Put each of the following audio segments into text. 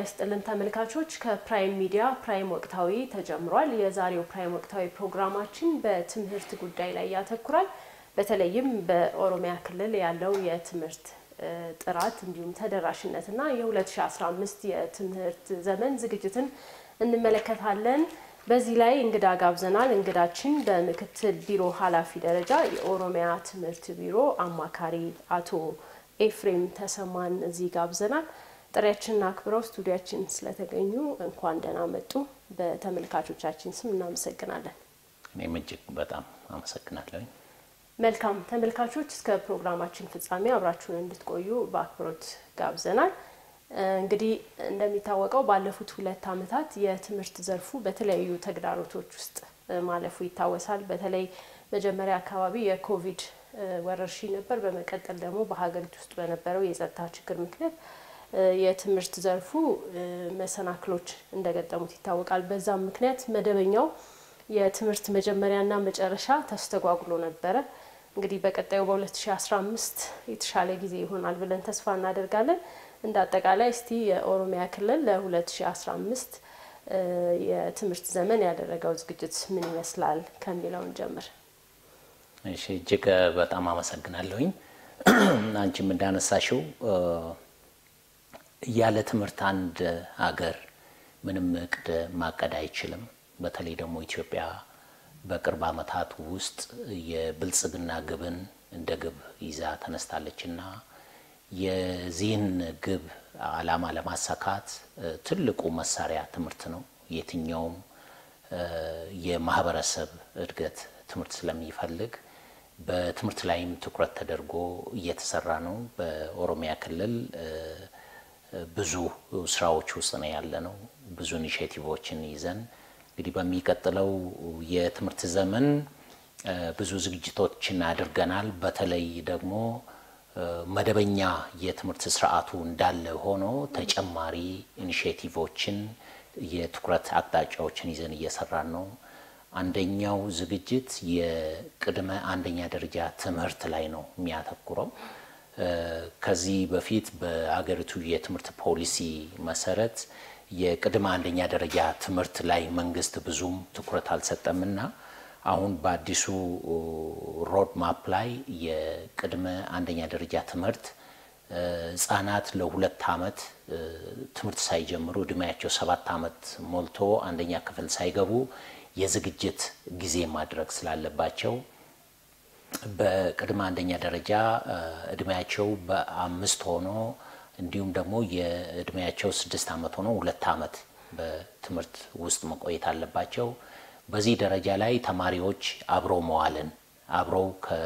ይስጥልን ተመልካቾች፣ ከፕራይም ሚዲያ ፕራይም ወቅታዊ ተጀምሯል። የዛሬው ፕራይም ወቅታዊ ፕሮግራማችን በትምህርት ጉዳይ ላይ ያተኩራል። በተለይም በኦሮሚያ ክልል ያለው የትምህርት ጥራት እንዲሁም ተደራሽነትና የ2015 የትምህርት ዘመን ዝግጅትን እንመለከታለን። በዚህ ላይ እንግዳ ጋብዘናል። እንግዳችን በምክትል ቢሮ ኃላፊ ደረጃ የኦሮሚያ ትምህርት ቢሮ አማካሪ አቶ ኤፍሬም ተሰማን እዚህ ጋብዘናል። ጥሪያችንን አክብረው ስቱዲያችን ስለተገኙ እንኳን ደህና መጡ። በተመልካቾቻችን ስም እናመሰግናለን። እኔም እጅግ በጣም አመሰግናለሁ። መልካም ተመልካቾች፣ እስከ ፕሮግራማችን ፍጻሜ አብራችሁን እንድትቆዩ በአክብሮት ጋብዘናል። እንግዲህ እንደሚታወቀው ባለፉት ሁለት ዓመታት የትምህርት ዘርፉ በተለያዩ ተግዳሮቶች ውስጥ ማለፉ ይታወሳል። በተለይ መጀመሪያ አካባቢ የኮቪድ ወረርሽኝ ነበር። በመቀጠል ደግሞ በሀገሪቱ ውስጥ በነበረው የጸጥታ ችግር ምክንያት የትምህርት ዘርፉ መሰናክሎች እንደገጠሙት ይታወቃል። በዛም ምክንያት መደበኛው የትምህርት መጀመሪያና መጨረሻ ተስተጓጉሎ ነበረ። እንግዲህ በቀጣዩ በ2015 የተሻለ ጊዜ ይሆናል ብለን ተስፋ እናደርጋለን። እንደ አጠቃላይ እስቲ የኦሮሚያ ክልል ለ2015 የትምህርት ዘመን ያደረገው ዝግጅት ምን ይመስላል ከሚለውን ጀምር። እሺ፣ እጅግ በጣም አመሰግናለሁኝ። አንቺም እንዳነሳሽው ያለ ትምህርት አንድ ሀገር ምንም እቅድ ማቀድ አይችልም። በተለይ ደግሞ ኢትዮጵያ በቅርብ ዓመታት ውስጥ የብልጽግና ግብን እንደ ግብ ይዛ ተነስታለች እና የዚህን ግብ ዓላማ ለማሳካት ትልቁ መሳሪያ ትምህርት ነው። የትኛውም የማህበረሰብ እድገት ትምህርት ስለሚፈልግ በትምህርት ላይም ትኩረት ተደርጎ እየተሰራ ነው። በኦሮሚያ ክልል ብዙ ስራዎች ውስጥ ነው ያለ ነው። ብዙ ኢኒሼቲቮችን ይዘን እንግዲህ በሚቀጥለው የትምህርት ዘመን ብዙ ዝግጅቶችን አድርገናል። በተለይ ደግሞ መደበኛ የትምህርት ስርዓቱ እንዳለ ሆኖ ተጨማሪ ኢኒሼቲቮችን የትኩረት አቅጣጫዎችን ይዘን እየሰራን ነው። አንደኛው ዝግጅት የቅድመ አንደኛ ደረጃ ትምህርት ላይ ነው የሚያተኩረው። ከዚህ በፊት በአገሪቱ የትምህርት ፖሊሲ መሰረት የቅድመ አንደኛ ደረጃ ትምህርት ላይ መንግስት ብዙም ትኩረት አልሰጠምና አሁን በአዲሱ ሮድ ማፕ ላይ የቅድመ አንደኛ ደረጃ ትምህርት ህጻናት ለሁለት ዓመት ትምህርት ሳይጀምሩ እድሜያቸው ሰባት ዓመት ሞልቶ አንደኛ ክፍል ሳይገቡ የዝግጅት ጊዜ ማድረግ ስላለባቸው በቅድመ አንደኛ ደረጃ እድሜያቸው በአምስት ሆኖ እንዲሁም ደግሞ የእድሜያቸው ስድስት ዓመት ሆኖ ሁለት ዓመት በትምህርት ውስጥ መቆየት አለባቸው። በዚህ ደረጃ ላይ ተማሪዎች አብሮ መዋልን አብረው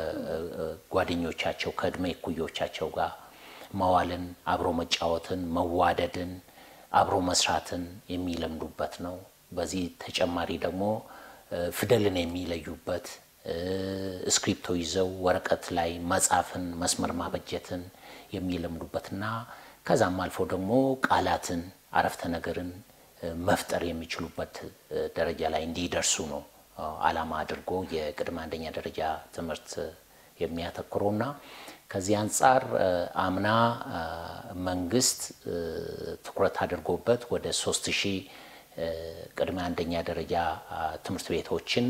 ከጓደኞቻቸው ከእድሜ እኩዮቻቸው ጋር መዋልን፣ አብሮ መጫወትን፣ መዋደድን፣ አብሮ መስራትን የሚለምዱበት ነው። በዚህ ተጨማሪ ደግሞ ፊደልን የሚለዩበት እስክሪፕቶ ይዘው ወረቀት ላይ መጻፍን፣ መስመር ማበጀትን የሚለምዱበትና ከዛም አልፎ ደግሞ ቃላትን፣ አረፍተ ነገርን መፍጠር የሚችሉበት ደረጃ ላይ እንዲደርሱ ነው ዓላማ አድርጎ የቅድመ አንደኛ ደረጃ ትምህርት የሚያተኩረውና ከዚህ አንጻር አምና መንግስት ትኩረት አድርጎበት ወደ ሶስት ሺህ ቅድመ አንደኛ ደረጃ ትምህርት ቤቶችን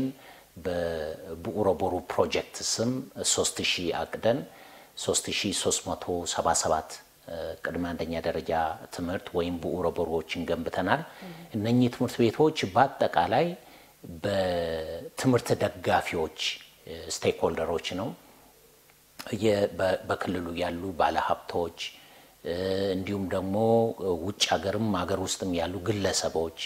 በቡኡሮ ቦሩ ፕሮጀክት ስም 3000 አቅደን 3377 ቅድመ አንደኛ ደረጃ ትምህርት ወይም ቡኡሮ ቦሮዎችን ገንብተናል። እነኚህ ትምህርት ቤቶች በአጠቃላይ በትምህርት ደጋፊዎች ስቴክሆልደሮች ነው በክልሉ ያሉ ባለሀብቶች እንዲሁም ደግሞ ውጭ ሀገርም ሀገር ውስጥም ያሉ ግለሰቦች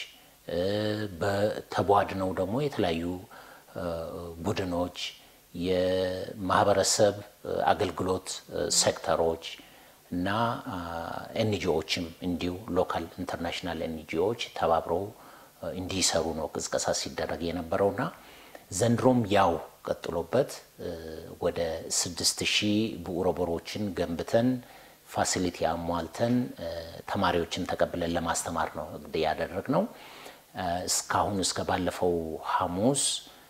በተቧድነው ደግሞ የተለያዩ ቡድኖች፣ የማህበረሰብ አገልግሎት ሴክተሮች እና ኤንጂኦዎችም እንዲሁ ሎካል ኢንተርናሽናል ኤንጂኦዎች ተባብረው እንዲሰሩ ነው ቅስቀሳ ሲደረግ የነበረውና ዘንድሮም ያው ቀጥሎበት ወደ ስድስት ሺህ ብኡረ ቦሮችን ገንብተን ፋሲሊቲ አሟልተን ተማሪዎችን ተቀብለን ለማስተማር ነው እንግዲህ ያደረግ ነው። እስካሁን እስከ ባለፈው ሐሙስ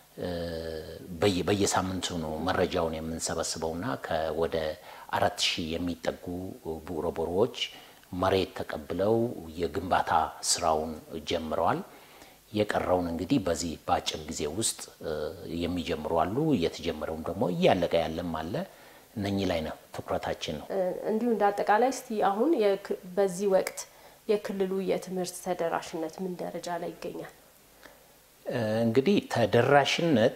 በየሳምንቱ ነው መረጃውን የምንሰበስበውና ከወደ አራት ሺህ የሚጠጉ ብኡረ ቦሮዎች መሬት ተቀብለው የግንባታ ስራውን ጀምረዋል። የቀረውን እንግዲህ በዚህ በአጭር ጊዜ ውስጥ የሚጀምሩ አሉ። እየተጀመረውም ደግሞ እያለቀ ያለም አለ። እነኚህ ላይ ነው ትኩረታችን ነው። እንዲሁ እንደ አጠቃላይ እስቲ አሁን በዚህ ወቅት የክልሉ የትምህርት ተደራሽነት ምን ደረጃ ላይ ይገኛል? እንግዲህ ተደራሽነት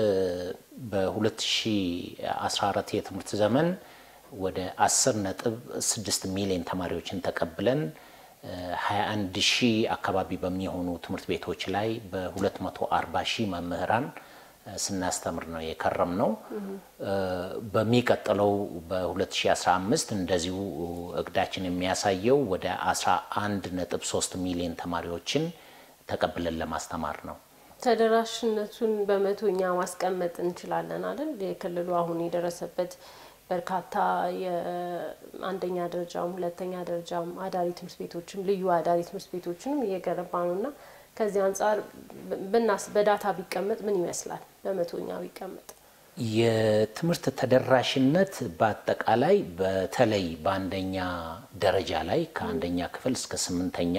በ2014 የትምህርት ዘመን ወደ 10 ነጥብ 6 ሚሊዮን ተማሪዎችን ተቀብለን 21 ሺህ አካባቢ በሚሆኑ ትምህርት ቤቶች ላይ በ240 ሺህ መምህራን ስናስተምር ነው የከረም ነው። በሚቀጥለው በ2015 እንደዚሁ እቅዳችን የሚያሳየው ወደ 11 ነጥብ 3 ሚሊዮን ተማሪዎችን ተቀብለን ለማስተማር ነው። ተደራሽነቱን በመቶኛ ማስቀመጥ እንችላለን አይደል? የክልሉ አሁን የደረሰበት በርካታ የአንደኛ ደረጃም ሁለተኛ ደረጃም አዳሪ ትምህርት ቤቶችም ልዩ አዳሪ ትምህርት ቤቶችንም እየገነባ ነው እና ከዚህ አንጻር ብናስ በዳታ ቢቀመጥ ምን ይመስላል? በመቶኛ ቢቀመጥ የትምህርት ተደራሽነት በአጠቃላይ በተለይ በአንደኛ ደረጃ ላይ ከአንደኛ ክፍል እስከ ስምንተኛ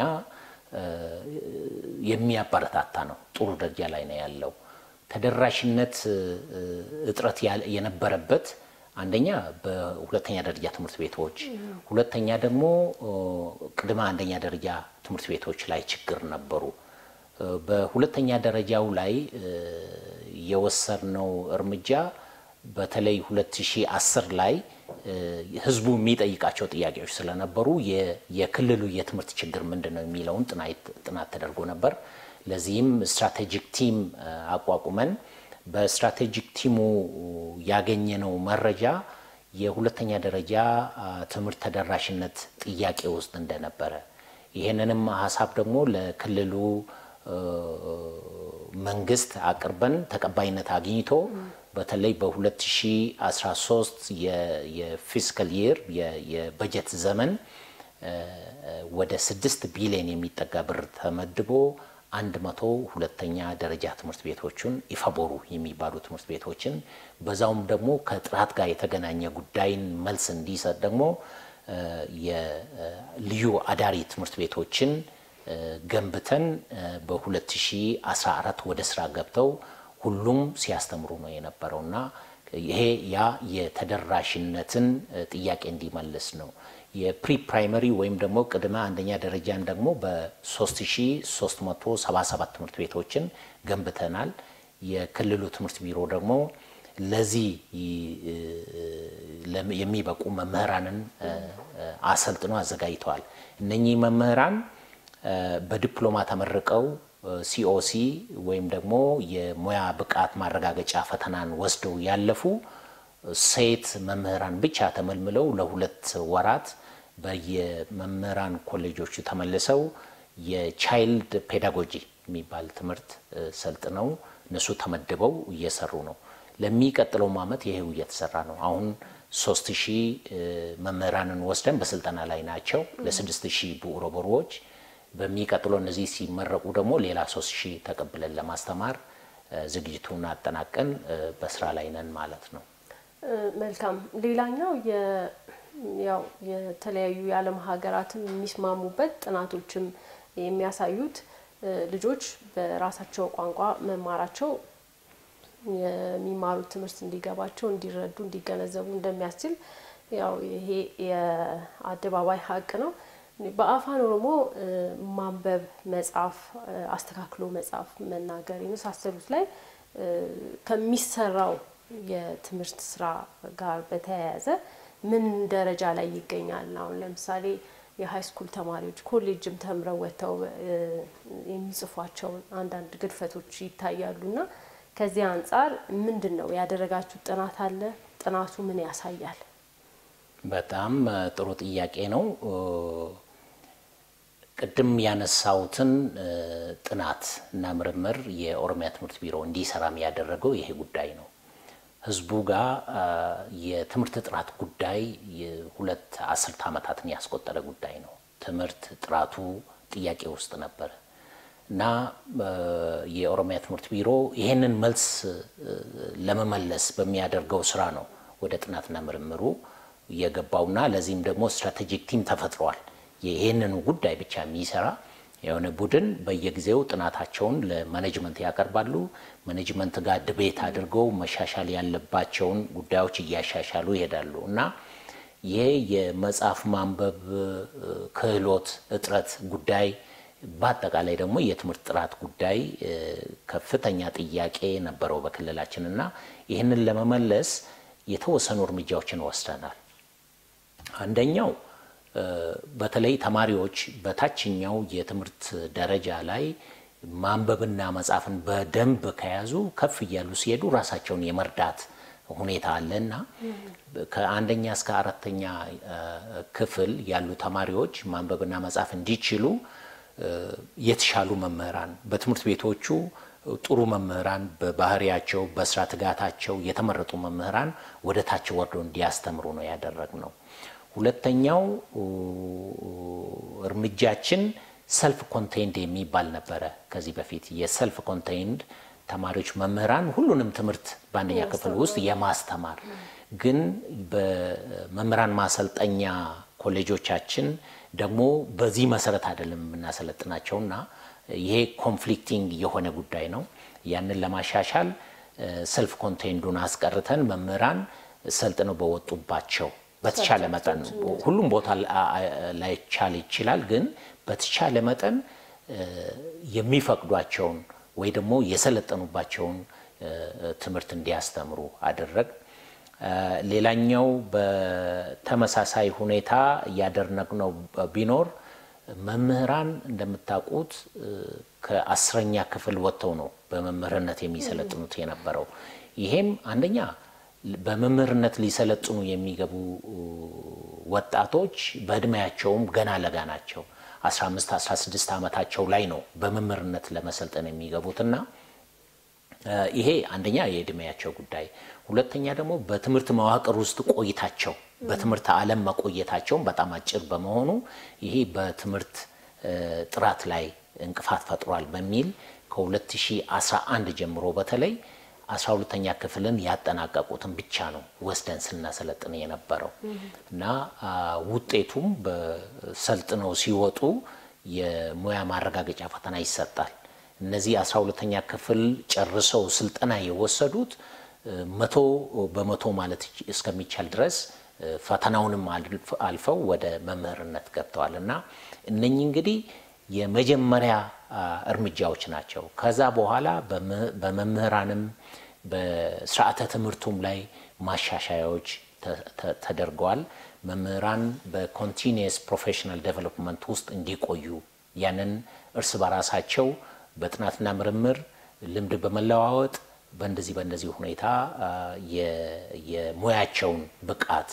የሚያበረታታ ነው። ጥሩ ደረጃ ላይ ነው ያለው። ተደራሽነት እጥረት የነበረበት አንደኛ በሁለተኛ ደረጃ ትምህርት ቤቶች፣ ሁለተኛ ደግሞ ቅድመ አንደኛ ደረጃ ትምህርት ቤቶች ላይ ችግር ነበሩ። በሁለተኛ ደረጃው ላይ የወሰድነው እርምጃ በተለይ 2010 ላይ ህዝቡ የሚጠይቃቸው ጥያቄዎች ስለነበሩ የክልሉ የትምህርት ችግር ምንድን ነው የሚለውን ጥናት ተደርጎ ነበር። ለዚህም ስትራቴጂክ ቲም አቋቁመን በስትራቴጂክ ቲሙ ያገኘነው መረጃ የሁለተኛ ደረጃ ትምህርት ተደራሽነት ጥያቄ ውስጥ እንደነበረ ይህንንም ሀሳብ ደግሞ ለክልሉ መንግስት አቅርበን ተቀባይነት አግኝቶ በተለይ በ2013 የፊስካል ይር የበጀት ዘመን ወደ ስድስት ቢሊዮን የሚጠጋ ብር ተመድቦ አንድ መቶ ሁለተኛ ደረጃ ትምህርት ቤቶችን ኢፈቦሩ የሚባሉ ትምህርት ቤቶችን በዛውም ደግሞ ከጥራት ጋር የተገናኘ ጉዳይን መልስ እንዲሰጥ ደግሞ የልዩ አዳሪ ትምህርት ቤቶችን ገንብተን በ2014 ወደ ስራ ገብተው ሁሉም ሲያስተምሩ ነው የነበረው እና ይሄ ያ የተደራሽነትን ጥያቄ እንዲመልስ ነው። የፕሪ ፕራይመሪ ወይም ደግሞ ቅድመ አንደኛ ደረጃን ደግሞ በ3377 ትምህርት ቤቶችን ገንብተናል። የክልሉ ትምህርት ቢሮ ደግሞ ለዚህ የሚበቁ መምህራንን አሰልጥኖ አዘጋጅተዋል። እነኚህ መምህራን በዲፕሎማ ተመርቀው ሲኦሲ ወይም ደግሞ የሙያ ብቃት ማረጋገጫ ፈተናን ወስደው ያለፉ ሴት መምህራን ብቻ ተመልምለው ለሁለት ወራት በየመምህራን ኮሌጆቹ ተመልሰው የቻይልድ ፔዳጎጂ የሚባል ትምህርት ሰልጥነው እነሱ ተመድበው እየሰሩ ነው። ለሚቀጥለውም ዓመት ይሄው እየተሰራ ነው። አሁን ሶስት ሺህ መምህራንን ወስደን በስልጠና ላይ ናቸው ለስድስት ሺህ ብኡሮበሮዎች በሚቀጥለው እነዚህ ሲመረቁ ደግሞ ሌላ ሶስት ሺህ ተቀብለን ለማስተማር ዝግጅቱን አጠናቀን በስራ ላይ ነን ማለት ነው። መልካም። ሌላኛው ያው የተለያዩ የዓለም ሀገራትም የሚስማሙበት ጥናቶችም የሚያሳዩት ልጆች በራሳቸው ቋንቋ መማራቸው የሚማሩት ትምህርት እንዲገባቸው፣ እንዲረዱ፣ እንዲገነዘቡ እንደሚያስችል ያው ይሄ የአደባባይ ሀቅ ነው። በአፋን ኦሮሞ ማንበብ፣ መጻፍ፣ አስተካክሎ መጻፍ፣ መናገር የመሳሰሉት ላይ ከሚሰራው የትምህርት ስራ ጋር በተያያዘ ምን ደረጃ ላይ ይገኛል? አሁን ለምሳሌ የሀይ ስኩል ተማሪዎች ኮሌጅም ተምረው ወጥተው የሚጽፏቸው አንዳንድ ግድፈቶች ይታያሉ እና ከዚህ አንጻር ምንድን ነው ያደረጋችሁት ጥናት አለ? ጥናቱ ምን ያሳያል? በጣም ጥሩ ጥያቄ ነው። ቅድም ያነሳሁትን ጥናት እና ምርምር የኦሮሚያ ትምህርት ቢሮ እንዲሰራም ያደረገው ይሄ ጉዳይ ነው። ህዝቡ ጋር የትምህርት ጥራት ጉዳይ ሁለት አስርተ ዓመታትን ያስቆጠረ ጉዳይ ነው። ትምህርት ጥራቱ ጥያቄ ውስጥ ነበረ እና የኦሮሚያ ትምህርት ቢሮ ይሄንን መልስ ለመመለስ በሚያደርገው ስራ ነው ወደ ጥናትና ምርምሩ የገባውና ለዚህም ደግሞ ስትራቴጂክ ቲም ተፈጥሯል። ይህንን ጉዳይ ብቻ የሚሰራ የሆነ ቡድን በየጊዜው ጥናታቸውን ለማኔጅመንት ያቀርባሉ። ማኔጅመንት ጋር ድቤት አድርገው መሻሻል ያለባቸውን ጉዳዮች እያሻሻሉ ይሄዳሉ እና ይሄ የመጽሐፍ ማንበብ ክህሎት እጥረት ጉዳይ በአጠቃላይ ደግሞ የትምህርት ጥራት ጉዳይ ከፍተኛ ጥያቄ ነበረው በክልላችን እና ይህንን ለመመለስ የተወሰኑ እርምጃዎችን ወስደናል። አንደኛው በተለይ ተማሪዎች በታችኛው የትምህርት ደረጃ ላይ ማንበብና መጻፍን በደንብ ከያዙ ከፍ እያሉ ሲሄዱ ራሳቸውን የመርዳት ሁኔታ አለ እና ከአንደኛ እስከ አራተኛ ክፍል ያሉ ተማሪዎች ማንበብና መጻፍ እንዲችሉ የተሻሉ መምህራን በትምህርት ቤቶቹ ጥሩ መምህራን በባህሪያቸው በስራ ትጋታቸው የተመረጡ መምህራን ወደ ታች ወርዶ እንዲያስተምሩ ነው ያደረግነው። ሁለተኛው እርምጃችን ሰልፍ ኮንቴንድ የሚባል ነበረ። ከዚህ በፊት የሰልፍ ኮንቴንድ ተማሪዎች መምህራን ሁሉንም ትምህርት በአንደኛ ክፍል ውስጥ የማስተማር ግን በመምህራን ማሰልጠኛ ኮሌጆቻችን ደግሞ በዚህ መሰረት አይደለም የምናሰለጥናቸውና ይሄ ኮንፍሊክቲንግ የሆነ ጉዳይ ነው። ያንን ለማሻሻል ሰልፍ ኮንቴንዱን አስቀርተን መምህራን ሰልጥነው በወጡባቸው በተቻለ መጠን ሁሉም ቦታ ላይቻል ይችላል፣ ግን በተቻለ መጠን የሚፈቅዷቸውን ወይ ደግሞ የሰለጠኑባቸውን ትምህርት እንዲያስተምሩ አደረግ። ሌላኛው በተመሳሳይ ሁኔታ እያደረግነው ቢኖር መምህራን እንደምታውቁት ከአስረኛ ክፍል ወጥተው ነው በመምህርነት የሚሰለጥኑት የነበረው። ይሄም አንደኛ በመምህርነት ሊሰለጥኑ የሚገቡ ወጣቶች በእድሜያቸውም ገና ለጋ ናቸው። 15 16 ዓመታቸው ላይ ነው በመምህርነት ለመሰልጠን የሚገቡትና ይሄ አንደኛ የእድሜያቸው ጉዳይ፣ ሁለተኛ ደግሞ በትምህርት መዋቅር ውስጥ ቆይታቸው በትምህርት ዓለም መቆየታቸውን በጣም አጭር በመሆኑ ይሄ በትምህርት ጥራት ላይ እንቅፋት ፈጥሯል በሚል ከ2011 ጀምሮ በተለይ 12ተኛ ክፍልን ያጠናቀቁትን ብቻ ነው ወስደን ስናሰለጥን የነበረው እና ውጤቱም በሰልጥነው ሲወጡ የሙያ ማረጋገጫ ፈተና ይሰጣል። እነዚህ 12ተኛ ክፍል ጨርሰው ስልጠና የወሰዱት መቶ በመቶ ማለት እስከሚቻል ድረስ ፈተናውንም አልፈው ወደ መምህርነት ገብተዋል እና እነኚህ እንግዲህ የመጀመሪያ እርምጃዎች ናቸው። ከዛ በኋላ በመምህራንም በስርዓተ ትምህርቱም ላይ ማሻሻያዎች ተደርገዋል። መምህራን በኮንቲኒየስ ፕሮፌሽናል ዴቨሎፕመንት ውስጥ እንዲቆዩ ያንን እርስ በራሳቸው በጥናትና ምርምር ልምድ በመለዋወጥ በእንደዚህ በእንደዚህ ሁኔታ የሙያቸውን ብቃት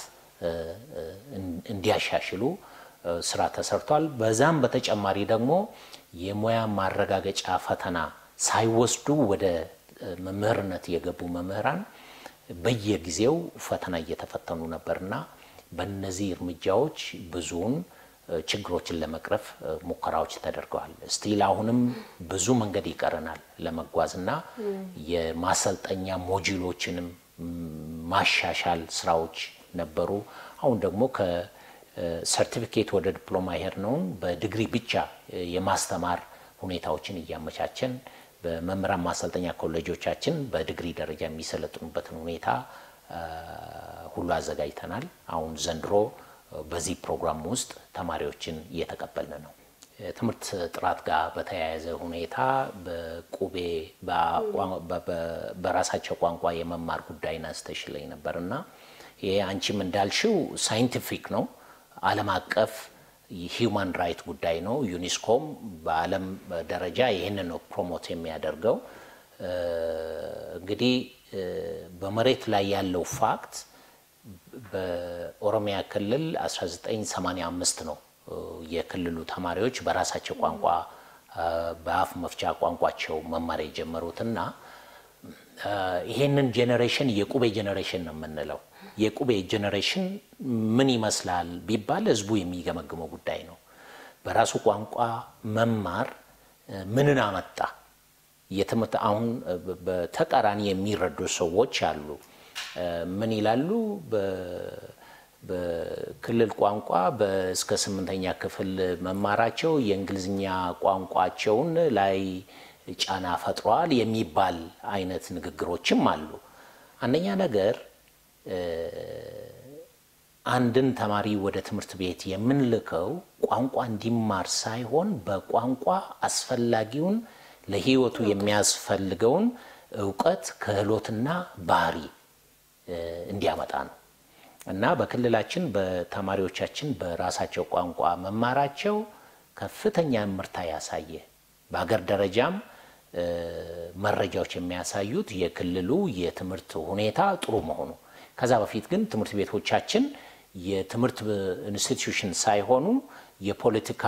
እንዲያሻሽሉ ስራ ተሰርቷል። በዛም በተጨማሪ ደግሞ የሙያ ማረጋገጫ ፈተና ሳይወስዱ ወደ መምህርነት የገቡ መምህራን በየጊዜው ፈተና እየተፈተኑ ነበርና በእነዚህ እርምጃዎች ብዙውን ችግሮችን ለመቅረፍ ሙከራዎች ተደርገዋል። ስቲል አሁንም ብዙ መንገድ ይቀረናል ለመጓዝ እና የማሰልጠኛ ሞጁሎችንም ማሻሻል ስራዎች ነበሩ። አሁን ደግሞ ከሰርቲፊኬት ወደ ዲፕሎማ የሄድነውን በዲግሪ ብቻ የማስተማር ሁኔታዎችን እያመቻቸን በመምህራን ማሰልጠኛ ኮሌጆቻችን በዲግሪ ደረጃ የሚሰለጥኑበትን ሁኔታ ሁሉ አዘጋጅተናል። አሁን ዘንድሮ በዚህ ፕሮግራም ውስጥ ተማሪዎችን እየተቀበልን ነው። ትምህርት ጥራት ጋር በተያያዘ ሁኔታ በቁቤ በራሳቸው ቋንቋ የመማር ጉዳይ አንስተሽልኝ ነበር እና ይሄ አንቺም እንዳልሽው ሳይንቲፊክ ነው፣ ዓለም አቀፍ ሂውማን ራይት ጉዳይ ነው። ዩኒስኮም በዓለም ደረጃ ይህንን ነው ፕሮሞት የሚያደርገው። እንግዲህ በመሬት ላይ ያለው ፋክት በኦሮሚያ ክልል 1985 ነው የክልሉ ተማሪዎች በራሳቸው ቋንቋ በአፍ መፍቻ ቋንቋቸው መማር የጀመሩትና ይሄንን ጄኔሬሽን የቁቤ ጄኔሬሽን ነው የምንለው። የቁቤ ጄኔሬሽን ምን ይመስላል ቢባል ህዝቡ የሚገመግመው ጉዳይ ነው። በራሱ ቋንቋ መማር ምንን አመጣ? የትምህርት አሁን በተቃራኒ የሚረዱ ሰዎች አሉ። ምን ይላሉ? በክልል ቋንቋ እስከ ስምንተኛ ክፍል መማራቸው የእንግሊዝኛ ቋንቋቸውን ላይ ጫና ፈጥሯል የሚባል አይነት ንግግሮችም አሉ። አንደኛ ነገር አንድን ተማሪ ወደ ትምህርት ቤት የምንልከው ቋንቋ እንዲማር ሳይሆን በቋንቋ አስፈላጊውን ለሕይወቱ የሚያስፈልገውን እውቀት፣ ክህሎትና ባህሪ እንዲያመጣ ነው እና በክልላችን በተማሪዎቻችን በራሳቸው ቋንቋ መማራቸው ከፍተኛ ምርታ ያሳየ በሀገር ደረጃም መረጃዎች የሚያሳዩት የክልሉ የትምህርት ሁኔታ ጥሩ መሆኑ ከዛ በፊት ግን ትምህርት ቤቶቻችን የትምህርት ኢንስቲትዩሽን ሳይሆኑ የፖለቲካ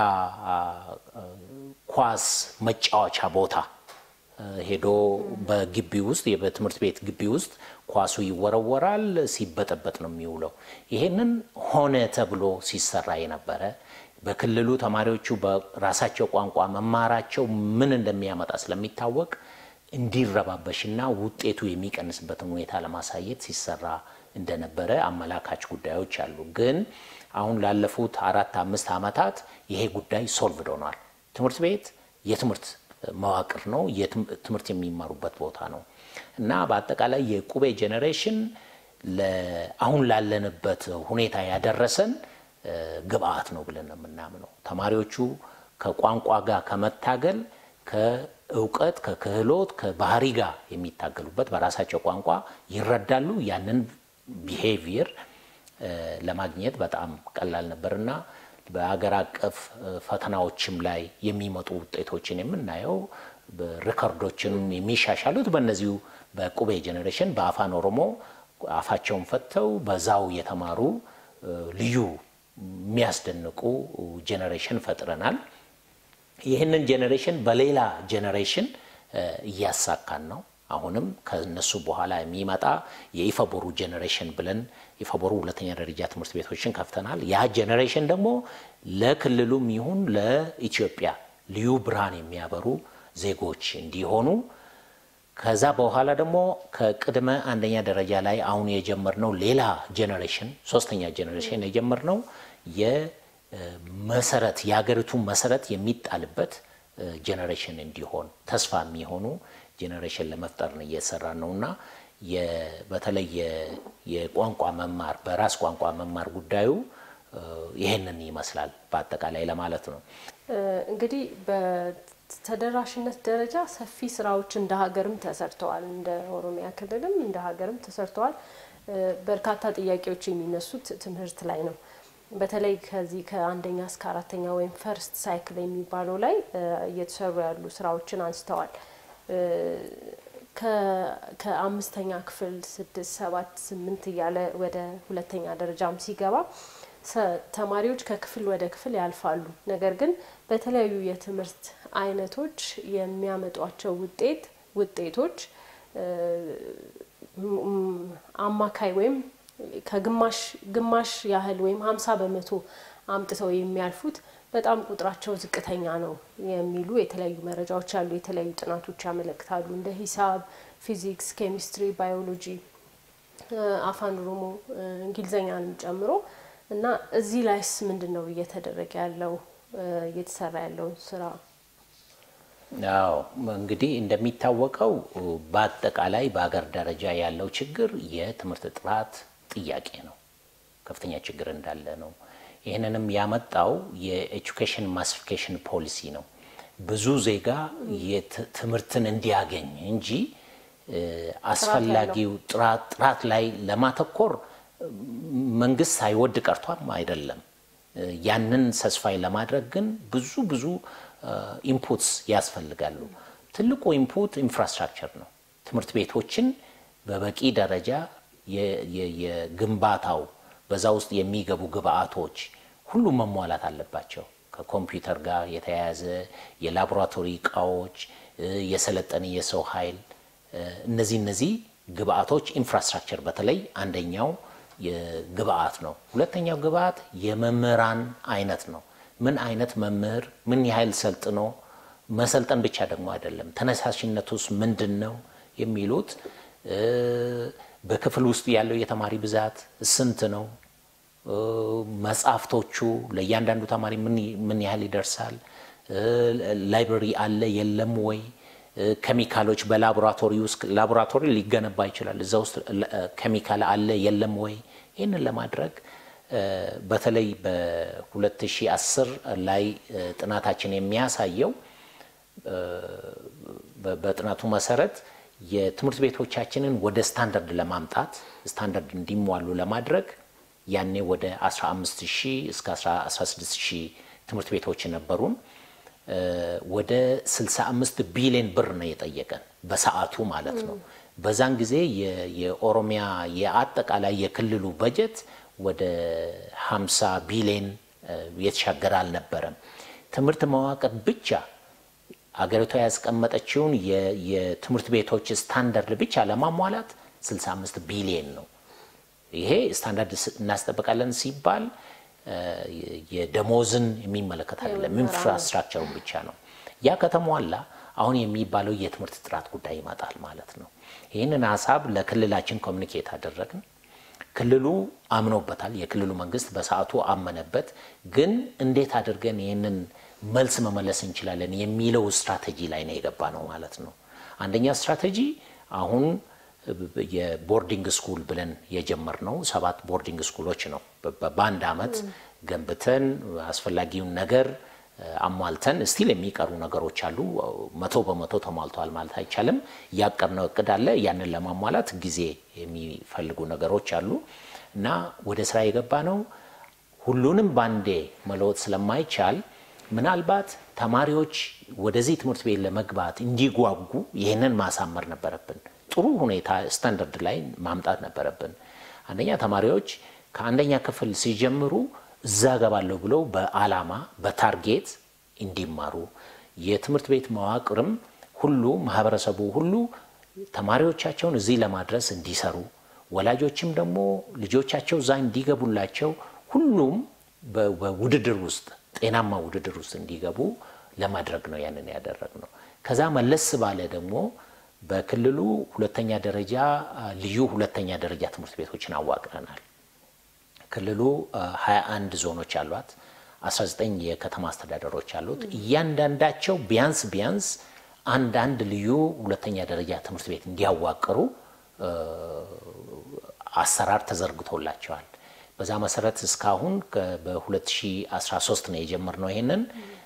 ኳስ መጫወቻ ቦታ ሄዶ በግቢ ውስጥ በትምህርት ቤት ግቢ ውስጥ ኳሱ ይወረወራል፣ ሲበጠበጥ ነው የሚውለው። ይሄንን ሆነ ተብሎ ሲሰራ የነበረ በክልሉ ተማሪዎቹ በራሳቸው ቋንቋ መማራቸው ምን እንደሚያመጣ ስለሚታወቅ እንዲረባበሽና ውጤቱ የሚቀንስበትን ሁኔታ ለማሳየት ሲሰራ እንደነበረ አመላካች ጉዳዮች አሉ። ግን አሁን ላለፉት አራት አምስት ዓመታት ይሄ ጉዳይ ሶልቭድ ሆኗል። ትምህርት ቤት የትምህርት መዋቅር ነው፣ ትምህርት የሚማሩበት ቦታ ነው እና በአጠቃላይ የቁቤ ጄኔሬሽን አሁን ላለንበት ሁኔታ ያደረሰን ግብአት ነው ብለን ነው የምናምነው። ተማሪዎቹ ከቋንቋ ጋር ከመታገል ከእውቀት ከክህሎት ከባህሪ ጋር የሚታገሉበት በራሳቸው ቋንቋ ይረዳሉ። ያንን ቢሄቪየር ለማግኘት በጣም ቀላል ነበርና በሀገር አቀፍ ፈተናዎችም ላይ የሚመጡ ውጤቶችን የምናየው ሪከርዶችን የሚሻሻሉት በእነዚሁ በቁቤ ጄኔሬሽን በአፋን ኦሮሞ አፋቸውን ፈተው በዛው የተማሩ ልዩ የሚያስደንቁ ጄኔሬሽን ፈጥረናል። ይህንን ጄኔሬሽን በሌላ ጄኔሬሽን እያሳካን ነው። አሁንም ከነሱ በኋላ የሚመጣ የኢፈቦሩ ጄኔሬሽን ብለን ኢፈቦሩ ሁለተኛ ደረጃ ትምህርት ቤቶችን ከፍተናል። ያ ጄኔሬሽን ደግሞ ለክልሉም ይሁን ለኢትዮጵያ ልዩ ብርሃን የሚያበሩ ዜጎች እንዲሆኑ ከዛ በኋላ ደግሞ ከቅድመ አንደኛ ደረጃ ላይ አሁን የጀመርነው ሌላ ጄኔሬሽን ሶስተኛ ጄኔሬሽን የጀመርነው የመሰረት የሀገሪቱ መሰረት የሚጣልበት ጄኔሬሽን እንዲሆን ተስፋ የሚሆኑ ጄኔሬሽን ለመፍጠር ነው እየሰራ ነው እና በተለይ የቋንቋ መማር በራስ ቋንቋ መማር ጉዳዩ ይሄንን ይመስላል በአጠቃላይ ለማለት ነው። እንግዲህ በተደራሽነት ደረጃ ሰፊ ስራዎች እንደ ሀገርም ተሰርተዋል። እንደ ኦሮሚያ ክልልም እንደ ሀገርም ተሰርተዋል። በርካታ ጥያቄዎች የሚነሱት ትምህርት ላይ ነው። በተለይ ከዚህ ከአንደኛ እስከ አራተኛ ወይም ፈርስት ሳይክል የሚባለው ላይ እየተሰሩ ያሉ ስራዎችን አንስተዋል። ከአምስተኛ ክፍል ስድስት ሰባት ስምንት እያለ ወደ ሁለተኛ ደረጃም ሲገባ ተማሪዎች ከክፍል ወደ ክፍል ያልፋሉ። ነገር ግን በተለያዩ የትምህርት አይነቶች የሚያመጧቸው ውጤት ውጤቶች አማካይ ወይም ከግማሽ ግማሽ ያህል ወይም ሀምሳ በመቶ አምጥተው የሚያልፉት በጣም ቁጥራቸው ዝቅተኛ ነው የሚሉ የተለያዩ መረጃዎች አሉ። የተለያዩ ጥናቶች ያመለክታሉ። እንደ ሂሳብ፣ ፊዚክስ፣ ኬሚስትሪ፣ ባዮሎጂ፣ አፋን ኦሮሞ፣ እንግሊዝኛን ጨምሮ እና እዚህ ላይስ ምንድን ነው እየተደረገ ያለው እየተሰራ ያለውን ስራ? አዎ እንግዲህ እንደሚታወቀው በአጠቃላይ በሀገር ደረጃ ያለው ችግር የትምህርት ጥራት ጥያቄ ነው። ከፍተኛ ችግር እንዳለ ነው። ይህንንም ያመጣው የኤጁኬሽን ማሲፊኬሽን ፖሊሲ ነው። ብዙ ዜጋ ትምህርትን እንዲያገኝ እንጂ አስፈላጊው ጥራት ላይ ለማተኮር መንግስት ሳይወድ ቀርቷም አይደለም። ያንን ሰስፋይ ለማድረግ ግን ብዙ ብዙ ኢንፑትስ ያስፈልጋሉ። ትልቁ ኢንፑት ኢንፍራስትራክቸር ነው። ትምህርት ቤቶችን በበቂ ደረጃ የግንባታው በዛ ውስጥ የሚገቡ ግብአቶች ሁሉም መሟላት አለባቸው። ከኮምፒውተር ጋር የተያያዘ የላቦራቶሪ እቃዎች፣ የሰለጠነ የሰው ኃይል፣ እነዚህ እነዚህ ግብአቶች ኢንፍራስትራክቸር በተለይ አንደኛው ግብአት ነው። ሁለተኛው ግብአት የመምህራን አይነት ነው። ምን አይነት መምህር ምን ያህል ሰልጥኖ መሰልጠን ብቻ ደግሞ አይደለም፣ ተነሳሽነቱስ ምንድን ነው የሚሉት በክፍል ውስጥ ያለው የተማሪ ብዛት ስንት ነው? መጽሐፍቶቹ ለእያንዳንዱ ተማሪ ምን ያህል ይደርሳል? ላይብረሪ አለ የለም ወይ? ኬሚካሎች በላቦራቶሪ ውስጥ ላቦራቶሪ ሊገነባ ይችላል። እዛ ውስጥ ኬሚካል አለ የለም ወይ? ይህንን ለማድረግ በተለይ በ2010 ላይ ጥናታችን የሚያሳየው በጥናቱ መሰረት የትምህርት ቤቶቻችንን ወደ ስታንዳርድ ለማምጣት ስታንዳርድ እንዲሟሉ ለማድረግ ያኔ ወደ 15 ሺህ እስከ 16 ሺህ ትምህርት ቤቶች ነበሩን። ወደ 65 ቢሊዮን ብር ነው የጠየቀን በሰዓቱ ማለት ነው። በዛን ጊዜ የኦሮሚያ የአጠቃላይ የክልሉ በጀት ወደ 50 ቢሊዮን የተሻገረ አልነበረም። ትምህርት መዋቅር ብቻ አገሪቷ ያስቀመጠችውን የትምህርት ቤቶች ስታንዳርድ ብቻ ለማሟላት 65 ቢሊዮን ነው። ይሄ ስታንዳርድ እናስጠብቃለን ሲባል የደሞዝን የሚመለከት አይደለም፣ ኢንፍራስትራክቸሩን ብቻ ነው። ያ ከተሟላ አሁን የሚባለው የትምህርት ጥራት ጉዳይ ይመጣል ማለት ነው። ይህንን ሀሳብ ለክልላችን ኮሚኒኬት አደረግን። ክልሉ አምኖበታል። የክልሉ መንግስት በሰዓቱ አመነበት። ግን እንዴት አድርገን ይህንን መልስ መመለስ እንችላለን የሚለው ስትራቴጂ ላይ ነው የገባ ነው ማለት ነው። አንደኛ ስትራቴጂ አሁን የቦርዲንግ ስኩል ብለን የጀመርነው ሰባት ቦርዲንግ ስኩሎች ነው። በአንድ አመት ገንብተን አስፈላጊውን ነገር አሟልተን ስቲል የሚቀሩ ነገሮች አሉ። መቶ በመቶ ተሟልተዋል ማለት አይቻልም። ያቀድነው እቅድ አለ። ያንን ለማሟላት ጊዜ የሚፈልጉ ነገሮች አሉ እና ወደ ስራ የገባ ነው። ሁሉንም ባንዴ መለወጥ ስለማይቻል ምናልባት ተማሪዎች ወደዚህ ትምህርት ቤት ለመግባት እንዲጓጉ ይህንን ማሳመር ነበረብን። ጥሩ ሁኔታ ስታንዳርድ ላይ ማምጣት ነበረብን። አንደኛ ተማሪዎች ከአንደኛ ክፍል ሲጀምሩ እዛ ገባለሁ ብለው በአላማ በታርጌት እንዲማሩ የትምህርት ቤት መዋቅርም ሁሉ ማህበረሰቡ ሁሉ ተማሪዎቻቸውን እዚህ ለማድረስ እንዲሰሩ፣ ወላጆችም ደግሞ ልጆቻቸው እዛ እንዲገቡላቸው ሁሉም በውድድር ውስጥ ጤናማ ውድድር ውስጥ እንዲገቡ ለማድረግ ነው ያንን ያደረግ ነው። ከዛ መለስ ባለ ደግሞ በክልሉ ሁለተኛ ደረጃ ልዩ ሁለተኛ ደረጃ ትምህርት ቤቶችን አዋቅረናል። ክልሉ 21 ዞኖች አሏት፣ 19 የከተማ አስተዳደሮች አሉት። እያንዳንዳቸው ቢያንስ ቢያንስ አንዳንድ ልዩ ሁለተኛ ደረጃ ትምህርት ቤት እንዲያዋቅሩ አሰራር ተዘርግቶላቸዋል። በዛ መሰረት እስካሁን በ2013 ነው የጀመርነው ይሄንን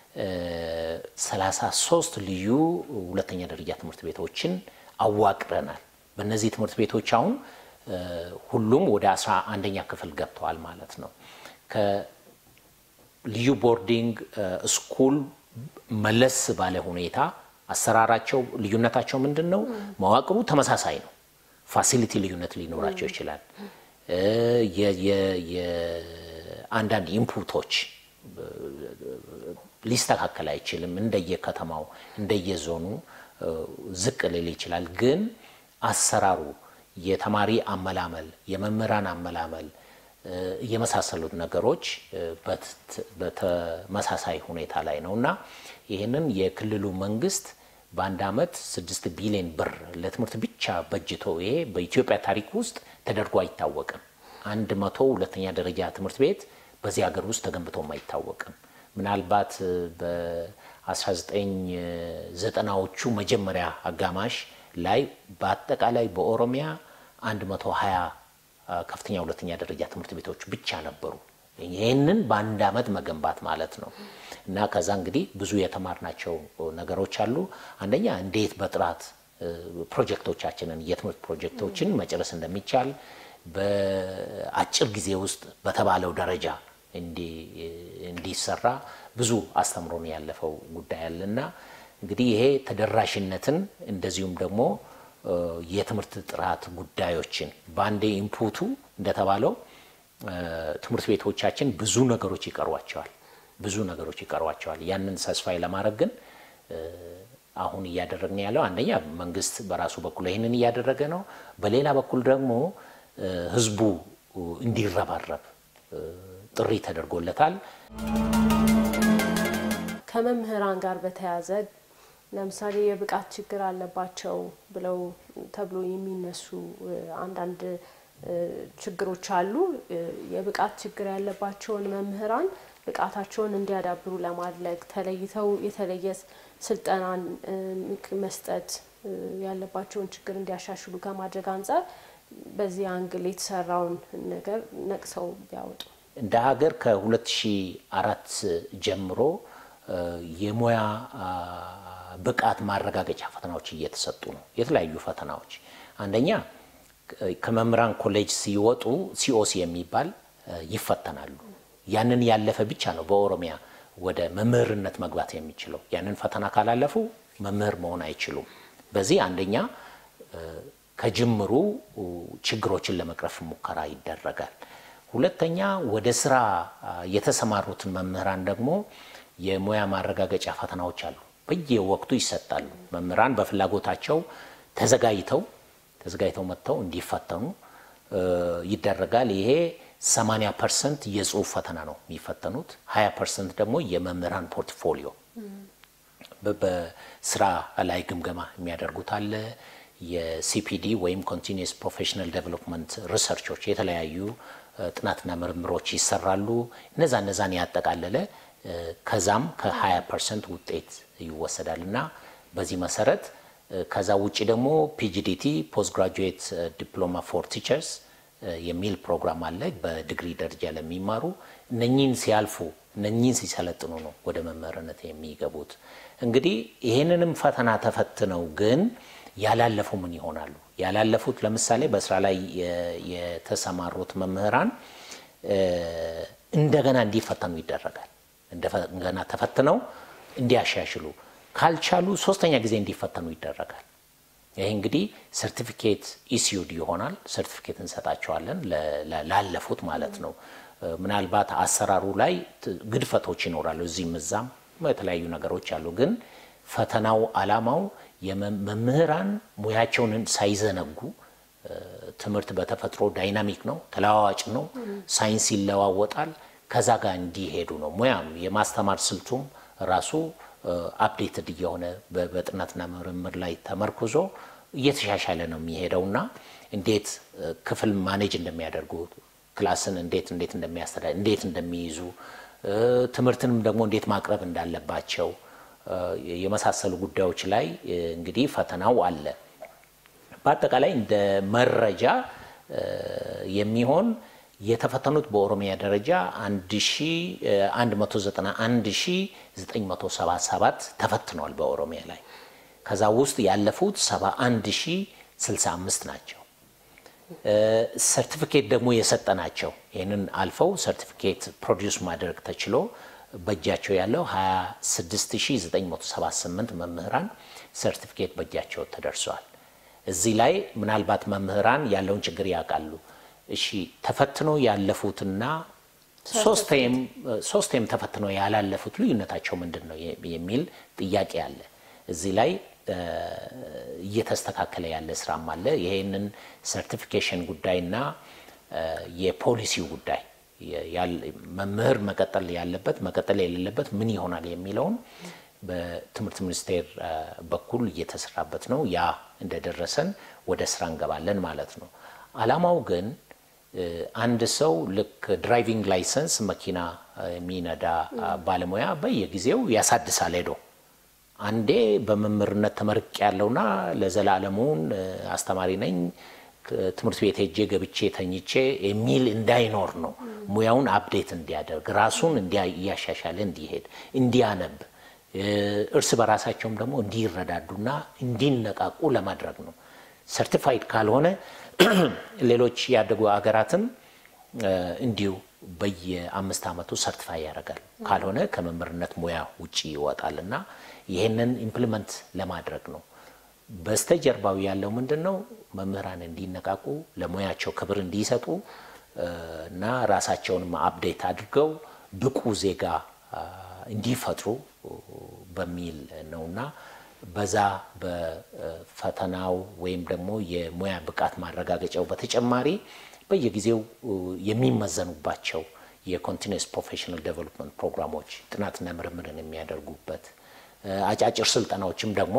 33 ልዩ ሁለተኛ ደረጃ ትምህርት ቤቶችን አዋቅረናል። በእነዚህ ትምህርት ቤቶች አሁን ሁሉም ወደ አስራ አንደኛ ክፍል ገብተዋል ማለት ነው። ከልዩ ቦርዲንግ ስኩል መለስ ባለ ሁኔታ አሰራራቸው ልዩነታቸው ምንድን ነው? መዋቅሩ ተመሳሳይ ነው። ፋሲሊቲ ልዩነት ሊኖራቸው ይችላል። የአንዳንድ ኢንፑቶች ሊስተካከል አይችልም። እንደየከተማው እንደየዞኑ ዝቅ ሊል ይችላል። ግን አሰራሩ የተማሪ አመላመል፣ የመምህራን አመላመል የመሳሰሉት ነገሮች በተመሳሳይ ሁኔታ ላይ ነው እና ይህንን የክልሉ መንግስት በአንድ አመት ስድስት ቢሊዮን ብር ለትምህርት ብቻ በጅቶ ይሄ በኢትዮጵያ ታሪክ ውስጥ ተደርጎ አይታወቅም። አንድ መቶ ሁለተኛ ደረጃ ትምህርት ቤት በዚህ ሀገር ውስጥ ተገንብቶም አይታወቅም። ምናልባት በ1990ዎቹ መጀመሪያ አጋማሽ ላይ በአጠቃላይ በኦሮሚያ 120 ከፍተኛ ሁለተኛ ደረጃ ትምህርት ቤቶች ብቻ ነበሩ። ይህንን በአንድ አመት መገንባት ማለት ነው እና ከዛ እንግዲህ ብዙ የተማርናቸው ነገሮች አሉ። አንደኛ እንዴት በጥራት ፕሮጀክቶቻችንን የትምህርት ፕሮጀክቶችን መጨረስ እንደሚቻል በአጭር ጊዜ ውስጥ በተባለው ደረጃ እንዲሰራ ብዙ አስተምሮን ያለፈው ጉዳይ አለና እንግዲህ ይሄ ተደራሽነትን እንደዚሁም ደግሞ የትምህርት ጥራት ጉዳዮችን በአንዴ ኢንፑቱ እንደተባለው ትምህርት ቤቶቻችን ብዙ ነገሮች ይቀሯቸዋል ብዙ ነገሮች ይቀሯቸዋል። ያንን ሰስፋይ ለማድረግ ግን አሁን እያደረግን ያለው አንደኛ መንግስት በራሱ በኩል ይህንን እያደረገ ነው። በሌላ በኩል ደግሞ ህዝቡ እንዲረባረብ ጥሪ ተደርጎለታል። ከመምህራን ጋር በተያያዘ ለምሳሌ የብቃት ችግር አለባቸው ብለው ተብሎ የሚነሱ አንዳንድ ችግሮች አሉ። የብቃት ችግር ያለባቸውን መምህራን ብቃታቸውን እንዲያዳብሩ ለማድረግ ተለይተው የተለየ ስልጠናን መስጠት ያለባቸውን ችግር እንዲያሻሽሉ ከማድረግ አንጻር በዚህ አንግል የተሰራውን ነገር ነቅሰው ቢያወጡ። እንደ ሀገር ከ2004 ጀምሮ የሙያ ብቃት ማረጋገጫ ፈተናዎች እየተሰጡ ነው። የተለያዩ ፈተናዎች አንደኛ ከመምህራን ኮሌጅ ሲወጡ ሲኦሲ የሚባል ይፈተናሉ። ያንን ያለፈ ብቻ ነው በኦሮሚያ ወደ መምህርነት መግባት የሚችለው። ያንን ፈተና ካላለፉ መምህር መሆን አይችሉም። በዚህ አንደኛ ከጅምሩ ችግሮችን ለመቅረፍ ሙከራ ይደረጋል። ሁለተኛ ወደ ስራ የተሰማሩትን መምህራን ደግሞ የሙያ ማረጋገጫ ፈተናዎች አሉ፣ በየወቅቱ ይሰጣሉ። መምህራን በፍላጎታቸው ተዘጋጅተው ተዘጋጅተው መጥተው እንዲፈተኑ ይደረጋል። ይሄ 80 ፐርሰንት የጽሁፍ ፈተና ነው የሚፈተኑት፣ 20 ፐርሰንት ደግሞ የመምህራን ፖርትፎሊዮ በስራ ላይ ግምገማ የሚያደርጉት አለ። የሲፒዲ ወይም ኮንቲኒየስ ፕሮፌሽናል ዴቨሎፕመንት ሪሰርቾች የተለያዩ ጥናትና ምርምሮች ይሰራሉ። እነዛ እነዛን ያጠቃለለ ከዛም ከ20 ፐርሰንት ውጤት ይወሰዳል እና በዚህ መሰረት ከዛ ውጭ ደግሞ ፒጂዲቲ ፖስት ግራጁዌት ዲፕሎማ ፎር ቲቸርስ የሚል ፕሮግራም አለ። በዲግሪ ደረጃ ለሚማሩ እነኚህን ሲያልፉ እነኚህን ሲሰለጥኑ ነው ወደ መምህርነት የሚገቡት። እንግዲህ ይህንንም ፈተና ተፈትነው ግን ያላለፉ ምን ይሆናሉ? ያላለፉት ለምሳሌ በስራ ላይ የተሰማሩት መምህራን እንደገና እንዲፈተኑ ይደረጋል። እንደገና ተፈትነው እንዲያሻሽሉ ካልቻሉ ሶስተኛ ጊዜ እንዲፈተኑ ይደረጋል። ይህ እንግዲህ ሰርቲፊኬት ኢስዩድ ይሆናል። ሰርቲፊኬት እንሰጣቸዋለን ላለፉት ማለት ነው። ምናልባት አሰራሩ ላይ ግድፈቶች ይኖራሉ፣ እዚህም እዛም የተለያዩ ነገሮች አሉ። ግን ፈተናው አላማው የመምህራን ሙያቸውን ሳይዘነጉ ትምህርት በተፈጥሮ ዳይናሚክ ነው፣ ተለዋዋጭ ነው፣ ሳይንስ ይለዋወጣል። ከዛ ጋር እንዲሄዱ ነው። ሙያም የማስተማር ስልቱም ራሱ አፕዴትድ እየሆነ በጥናትና ምርምር ላይ ተመርኩዞ እየተሻሻለ ነው የሚሄደውና እንዴት ክፍል ማኔጅ እንደሚያደርጉ ክላስን እንዴት እንዴት እንደሚያስተዳድር እንዴት እንደሚይዙ ትምህርትንም ደግሞ እንዴት ማቅረብ እንዳለባቸው የመሳሰሉ ጉዳዮች ላይ እንግዲህ ፈተናው አለ። በአጠቃላይ እንደ መረጃ የሚሆን የተፈተኑት በኦሮሚያ ደረጃ 191977 ተፈትነዋል በኦሮሚያ ላይ። ከዛ ውስጥ ያለፉት 71065 ናቸው። ሰርቲፊኬት ደግሞ የሰጠናቸው ይህንን አልፈው ሰርቲፊኬት ፕሮዲውስ ማድረግ ተችሎ በእጃቸው ያለው 26978 መምህራን ሰርቲፊኬት በእጃቸው ተደርሰዋል። እዚህ ላይ ምናልባት መምህራን ያለውን ችግር ያውቃሉ። እሺ ተፈትኖ ያለፉትና ሶስቴም ተፈትኖ ያላለፉት ልዩነታቸው ምንድን ነው የሚል ጥያቄ አለ። እዚህ ላይ እየተስተካከለ ያለ ስራም አለ። ይሄንን ሰርቲፊኬሽን ጉዳይና የፖሊሲው ጉዳይ መምህር መቀጠል ያለበት መቀጠል የሌለበት ምን ይሆናል የሚለውን በትምህርት ሚኒስቴር በኩል እየተሰራበት ነው። ያ እንደደረሰን ወደ ስራ እንገባለን ማለት ነው። አላማው ግን አንድ ሰው ልክ ድራይቪንግ ላይሰንስ መኪና የሚነዳ ባለሙያ በየጊዜው ያሳድሳል ሄዶ አንዴ በመምህርነት ተመርቅ ያለውና ለዘላለሙን አስተማሪ ነኝ ትምህርት ቤት ሄጄ ገብቼ ተኝቼ የሚል እንዳይኖር ነው። ሙያውን አፕዴት እንዲያደርግ ራሱን እያሻሻለ እንዲሄድ እንዲያነብ፣ እርስ በራሳቸውም ደግሞ እንዲረዳዱና እንዲነቃቁ ለማድረግ ነው። ሰርቲፋይድ ካልሆነ ሌሎች ያደጉ ሀገራትም እንዲሁ በየአምስት ዓመቱ ሰርቲፋይ ያደርጋል። ካልሆነ ከመምህርነት ሙያ ውጭ ይወጣል እና ይህንን ኢምፕሊመንት ለማድረግ ነው። በስተጀርባው ያለው ምንድን ነው? መምህራን እንዲነቃቁ ለሙያቸው ክብር እንዲሰጡ እና ራሳቸውንም አፕዴት አድርገው ብቁ ዜጋ እንዲፈጥሩ በሚል ነውና በዛ በፈተናው ወይም ደግሞ የሙያ ብቃት ማረጋገጫው በተጨማሪ በየጊዜው የሚመዘኑባቸው የኮንቲኒስ ፕሮፌሽናል ዴቨሎፕመንት ፕሮግራሞች ጥናትና ምርምርን የሚያደርጉበት አጫጭር ስልጠናዎችም ደግሞ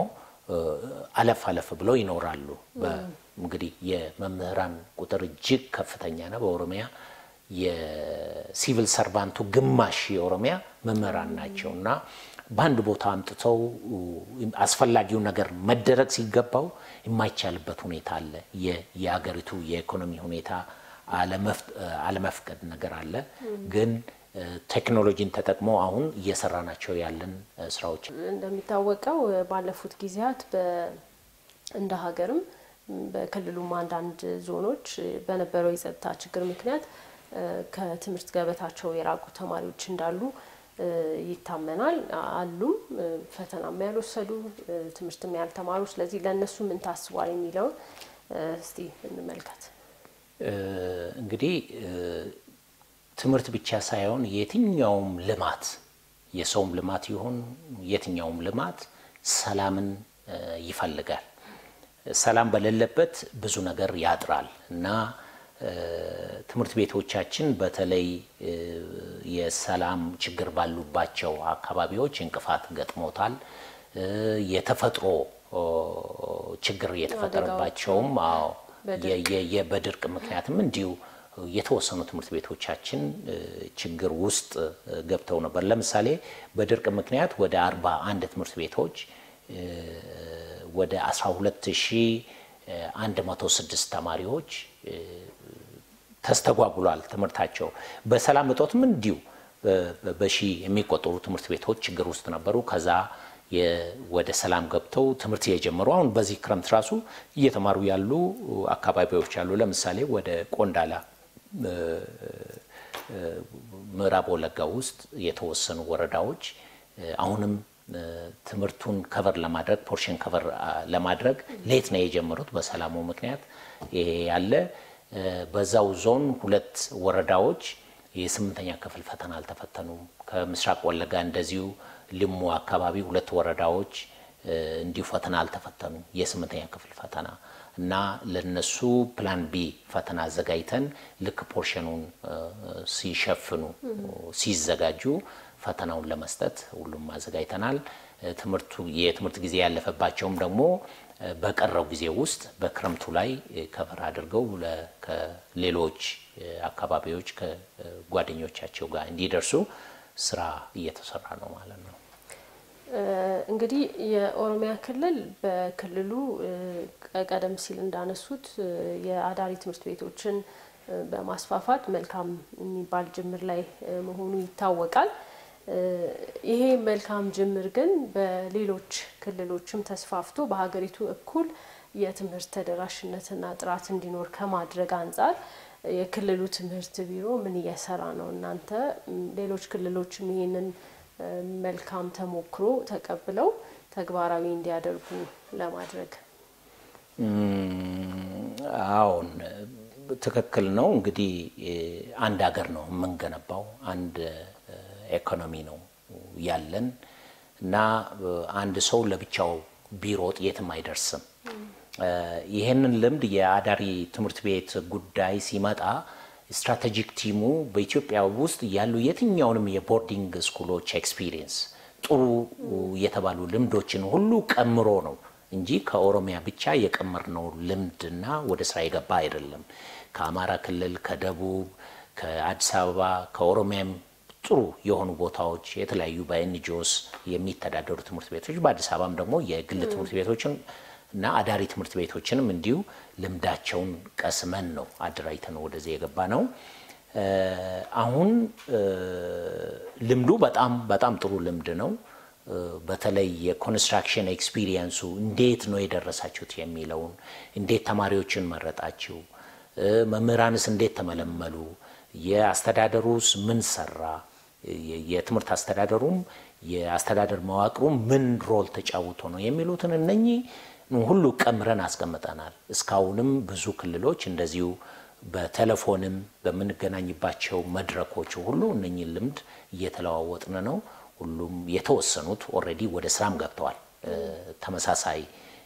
አለፍ አለፍ ብለው ይኖራሉ። እንግዲህ የመምህራን ቁጥር እጅግ ከፍተኛ ነው። በኦሮሚያ የሲቪል ሰርቫንቱ ግማሽ የኦሮሚያ መምህራን ናቸው እና በአንድ ቦታ አምጥተው አስፈላጊው ነገር መደረግ ሲገባው የማይቻልበት ሁኔታ አለ። የሀገሪቱ የኢኮኖሚ ሁኔታ አለመፍቀድ ነገር አለ። ግን ቴክኖሎጂን ተጠቅመው አሁን እየሰራ ናቸው ያለን ስራዎች እንደሚታወቀው ባለፉት ጊዜያት እንደ ሀገርም በክልሉም አንዳንድ ዞኖች በነበረው የጸጥታ ችግር ምክንያት ከትምህርት ገበታቸው የራቁ ተማሪዎች እንዳሉ ይታመናል። አሉም ፈተናም ያልወሰዱ ትምህርትም ያልተማሩ። ስለዚህ ለእነሱ ምን ታስቧል የሚለውን እስቲ እንመልከት። እንግዲህ ትምህርት ብቻ ሳይሆን የትኛውም ልማት የሰውም ልማት ይሁን የትኛውም ልማት ሰላምን ይፈልጋል። ሰላም በሌለበት ብዙ ነገር ያጥራል እና ትምህርት ቤቶቻችን በተለይ የሰላም ችግር ባሉባቸው አካባቢዎች እንቅፋት ገጥሞታል። የተፈጥሮ ችግር የተፈጠረባቸውም አዎ በድርቅ ምክንያትም እንዲሁ የተወሰኑ ትምህርት ቤቶቻችን ችግር ውስጥ ገብተው ነበር። ለምሳሌ በድርቅ ምክንያት ወደ አርባ አንድ ትምህርት ቤቶች ወደ 12106 ተማሪዎች ተስተጓጉሏል ትምህርታቸው። በሰላም እጦትም እንዲሁ በሺ የሚቆጠሩ ትምህርት ቤቶች ችግር ውስጥ ነበሩ። ከዛ ወደ ሰላም ገብተው ትምህርት የጀመሩ አሁን በዚህ ክረምት ራሱ እየተማሩ ያሉ አካባቢዎች አሉ። ለምሳሌ ወደ ቆንዳላ ምዕራብ ወለጋ ውስጥ የተወሰኑ ወረዳዎች አሁንም ትምህርቱን ከቨር ለማድረግ ፖርሽን ከቨር ለማድረግ ሌት ነው የጀመሩት በሰላሙ ምክንያት ይሄ ያለ በዛው ዞን ሁለት ወረዳዎች የስምንተኛ ክፍል ፈተና አልተፈተኑም። ከምስራቅ ወለጋ እንደዚሁ ልሙ አካባቢ ሁለት ወረዳዎች እንዲሁ ፈተና አልተፈተኑም የስምንተኛ ክፍል ፈተና እና ለነሱ ፕላን ቢ ፈተና አዘጋጅተን ልክ ፖርሽኑን ሲሸፍኑ ሲዘጋጁ ፈተናውን ለመስጠት ሁሉም አዘጋጅተናል። ትምህርቱ የትምህርት ጊዜ ያለፈባቸውም ደግሞ በቀረው ጊዜ ውስጥ በክረምቱ ላይ ከቨር አድርገው ከሌሎች አካባቢዎች ከጓደኞቻቸው ጋር እንዲደርሱ ስራ እየተሰራ ነው ማለት ነው። እንግዲህ የኦሮሚያ ክልል በክልሉ ቀደም ሲል እንዳነሱት የአዳሪ ትምህርት ቤቶችን በማስፋፋት መልካም የሚባል ጅምር ላይ መሆኑ ይታወቃል። ይሄ መልካም ጅምር ግን በሌሎች ክልሎችም ተስፋፍቶ በሀገሪቱ እኩል የትምህርት ተደራሽነትና ጥራት እንዲኖር ከማድረግ አንጻር የክልሉ ትምህርት ቢሮ ምን እየሰራ ነው? እናንተ ሌሎች ክልሎችም ይህንን መልካም ተሞክሮ ተቀብለው ተግባራዊ እንዲያደርጉ ለማድረግ አዎን፣ ትክክል ነው። እንግዲህ አንድ ሀገር ነው የምንገነባው፣ አንድ ኢኮኖሚ ነው ያለን እና አንድ ሰው ለብቻው ቢሮጥ የትም አይደርስም። ይህንን ልምድ የአዳሪ ትምህርት ቤት ጉዳይ ሲመጣ ስትራቴጂክ ቲሙ በኢትዮጵያ ውስጥ ያሉ የትኛውንም የቦርዲንግ ስኩሎች ኤክስፒሪየንስ ጥሩ የተባሉ ልምዶችን ሁሉ ቀምሮ ነው እንጂ ከኦሮሚያ ብቻ የቀመርነው ልምድና ወደ ስራ የገባ አይደለም። ከአማራ ክልል፣ ከደቡብ፣ ከአዲስ አበባ፣ ከኦሮሚያም ጥሩ የሆኑ ቦታዎች የተለያዩ በኤንጂኦስ የሚተዳደሩ ትምህርት ቤቶች በአዲስ አበባም ደግሞ የግል ትምህርት ቤቶችን እና አዳሪ ትምህርት ቤቶችንም እንዲሁ ልምዳቸውን ቀስመን ነው አደራጅተን ወደዚህ የገባ ነው። አሁን ልምዱ በጣም በጣም ጥሩ ልምድ ነው። በተለይ የኮንስትራክሽን ኤክስፒሪየንሱ እንዴት ነው የደረሳችሁት የሚለውን እንዴት ተማሪዎችን መረጣችሁ፣ መምህራንስ እንዴት ተመለመሉ፣ የአስተዳደሩስ ምን ሰራ፣ የትምህርት አስተዳደሩም የአስተዳደር መዋቅሩም ምን ሮል ተጫውቶ ነው የሚሉትን እነኚህ ሁሉ ቀምረን አስቀምጠናል። እስካሁንም ብዙ ክልሎች እንደዚሁ በቴሌፎንም በምንገናኝባቸው መድረኮች ሁሉ እነኚህን ልምድ እየተለዋወጥን ነው። ሁሉም የተወሰኑት ኦልሬዲ ወደ ስራም ገብተዋል። ተመሳሳይ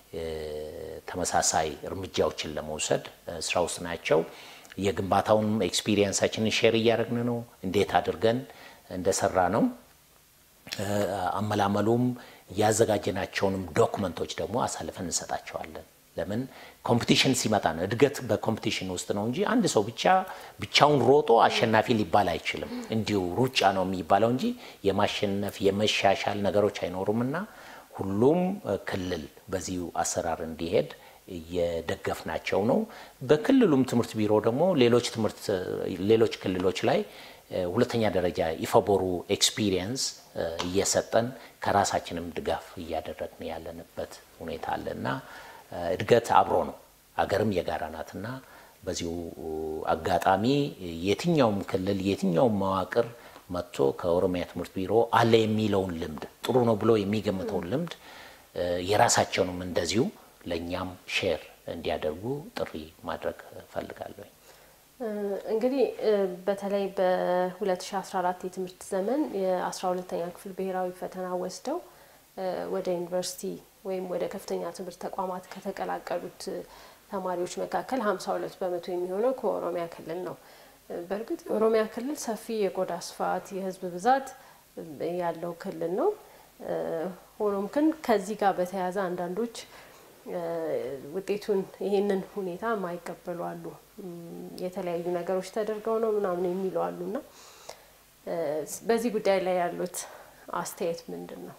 ተመሳሳይ እርምጃዎችን ለመውሰድ ስራ ውስጥ ናቸው። የግንባታውን ኤክስፒሪየንሳችንን ሼር እያደረግን ነው፣ እንዴት አድርገን እንደሰራ ነው። አመላመሉም ያዘጋጀናቸውንም ዶክመንቶች ደግሞ አሳልፈን እንሰጣቸዋለን። ለምን ኮምፒቲሽን ሲመጣ ነው። እድገት በኮምፒቲሽን ውስጥ ነው እንጂ አንድ ሰው ብቻ ብቻውን ሮጦ አሸናፊ ሊባል አይችልም። እንዲሁ ሩጫ ነው የሚባለው እንጂ የማሸነፍ የመሻሻል ነገሮች አይኖሩም እና ሁሉም ክልል በዚሁ አሰራር እንዲሄድ እየደገፍናቸው ነው። በክልሉም ትምህርት ቢሮ ደግሞ ሌሎች ትምህርት ሌሎች ክልሎች ላይ ሁለተኛ ደረጃ ኢፈቦሩ ኤክስፒሪየንስ እየሰጠን ከራሳችንም ድጋፍ እያደረግን ያለንበት ሁኔታ አለ እና እድገት አብሮ ነው። አገርም የጋራ ናትና በዚሁ አጋጣሚ የትኛውም ክልል የትኛውም መዋቅር መጥቶ ከኦሮሚያ ትምህርት ቢሮ አለ የሚለውን ልምድ ጥሩ ነው ብሎ የሚገምተውን ልምድ የራሳቸውንም እንደዚሁ ለእኛም ሼር እንዲያደርጉ ጥሪ ማድረግ እፈልጋለሁ። እንግዲህ በተለይ በ2014 የትምህርት ዘመን የ12ተኛ ክፍል ብሔራዊ ፈተና ወስደው ወደ ዩኒቨርሲቲ ወይም ወደ ከፍተኛ ትምህርት ተቋማት ከተቀላቀሉት ተማሪዎች መካከል 52 በመቶ የሚሆነው ከኦሮሚያ ክልል ነው። በእርግጥ የኦሮሚያ ክልል ሰፊ የቆዳ ስፋት፣ የህዝብ ብዛት ያለው ክልል ነው። ሆኖም ግን ከዚህ ጋር በተያያዘ አንዳንዶች ውጤቱን ይሄንን ሁኔታ የማይቀበሉ አሉ። የተለያዩ ነገሮች ተደርገው ነው ምናምን የሚሉ አሉ እና በዚህ ጉዳይ ላይ ያሉት አስተያየት ምንድን ነው?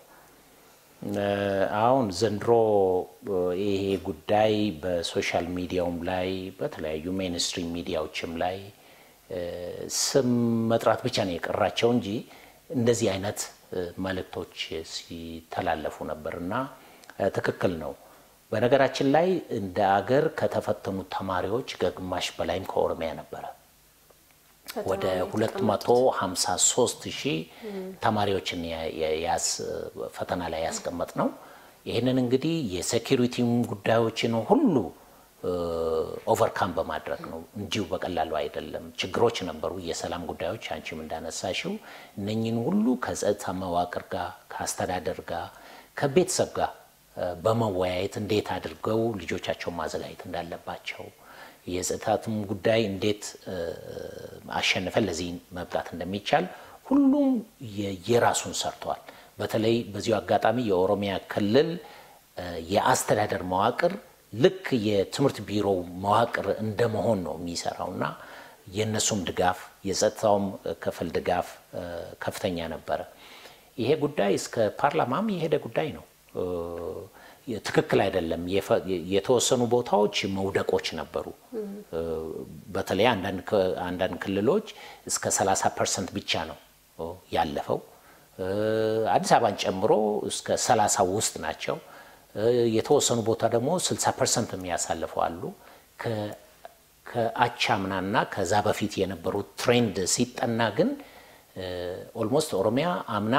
አሁን ዘንድሮ ይሄ ጉዳይ በሶሻል ሚዲያውም ላይ በተለያዩ ሜንስትሪም ሚዲያዎችም ላይ ስም መጥራት ብቻ ነው የቀራቸው እንጂ እንደዚህ አይነት መልእክቶች ሲተላለፉ ነበር እና ትክክል ነው። በነገራችን ላይ እንደ አገር ከተፈተኑት ተማሪዎች ከግማሽ በላይም ከኦሮሚያ ነበረ። ወደ 253 ሺህ ተማሪዎችን ፈተና ላይ ያስቀመጥ ነው። ይህንን እንግዲህ የሴኪሪቲም ጉዳዮችን ሁሉ ኦቨርካም በማድረግ ነው። እንዲሁ በቀላሉ አይደለም። ችግሮች ነበሩ፣ የሰላም ጉዳዮች አንቺም እንዳነሳሽው እነኝን ሁሉ ከጸጥታ መዋቅር ጋር ከአስተዳደር ጋር ከቤተሰብ ጋር በመወያየት እንዴት አድርገው ልጆቻቸውን ማዘጋጀት እንዳለባቸው የጸጥታትም ጉዳይ እንዴት አሸንፈን ለዚህ መብቃት እንደሚቻል ሁሉም የራሱን ሰርተዋል። በተለይ በዚሁ አጋጣሚ የኦሮሚያ ክልል የአስተዳደር መዋቅር ልክ የትምህርት ቢሮ መዋቅር እንደመሆን ነው የሚሰራው እና የእነሱም ድጋፍ የጸጥታውም ክፍል ድጋፍ ከፍተኛ ነበረ። ይሄ ጉዳይ እስከ ፓርላማም የሄደ ጉዳይ ነው። ትክክል አይደለም። የተወሰኑ ቦታዎች መውደቆች ነበሩ። በተለይ አንዳንድ ክልሎች እስከ 30 ፐርሰንት ብቻ ነው ያለፈው። አዲስ አበባን ጨምሮ እስከ 30 ውስጥ ናቸው። የተወሰኑ ቦታ ደግሞ 60 ፐርሰንት የሚያሳልፈው አሉ። ከአቻምናና ከዛ በፊት የነበሩት ትሬንድ ሲጠና ግን ኦልሞስት ኦሮሚያ አምና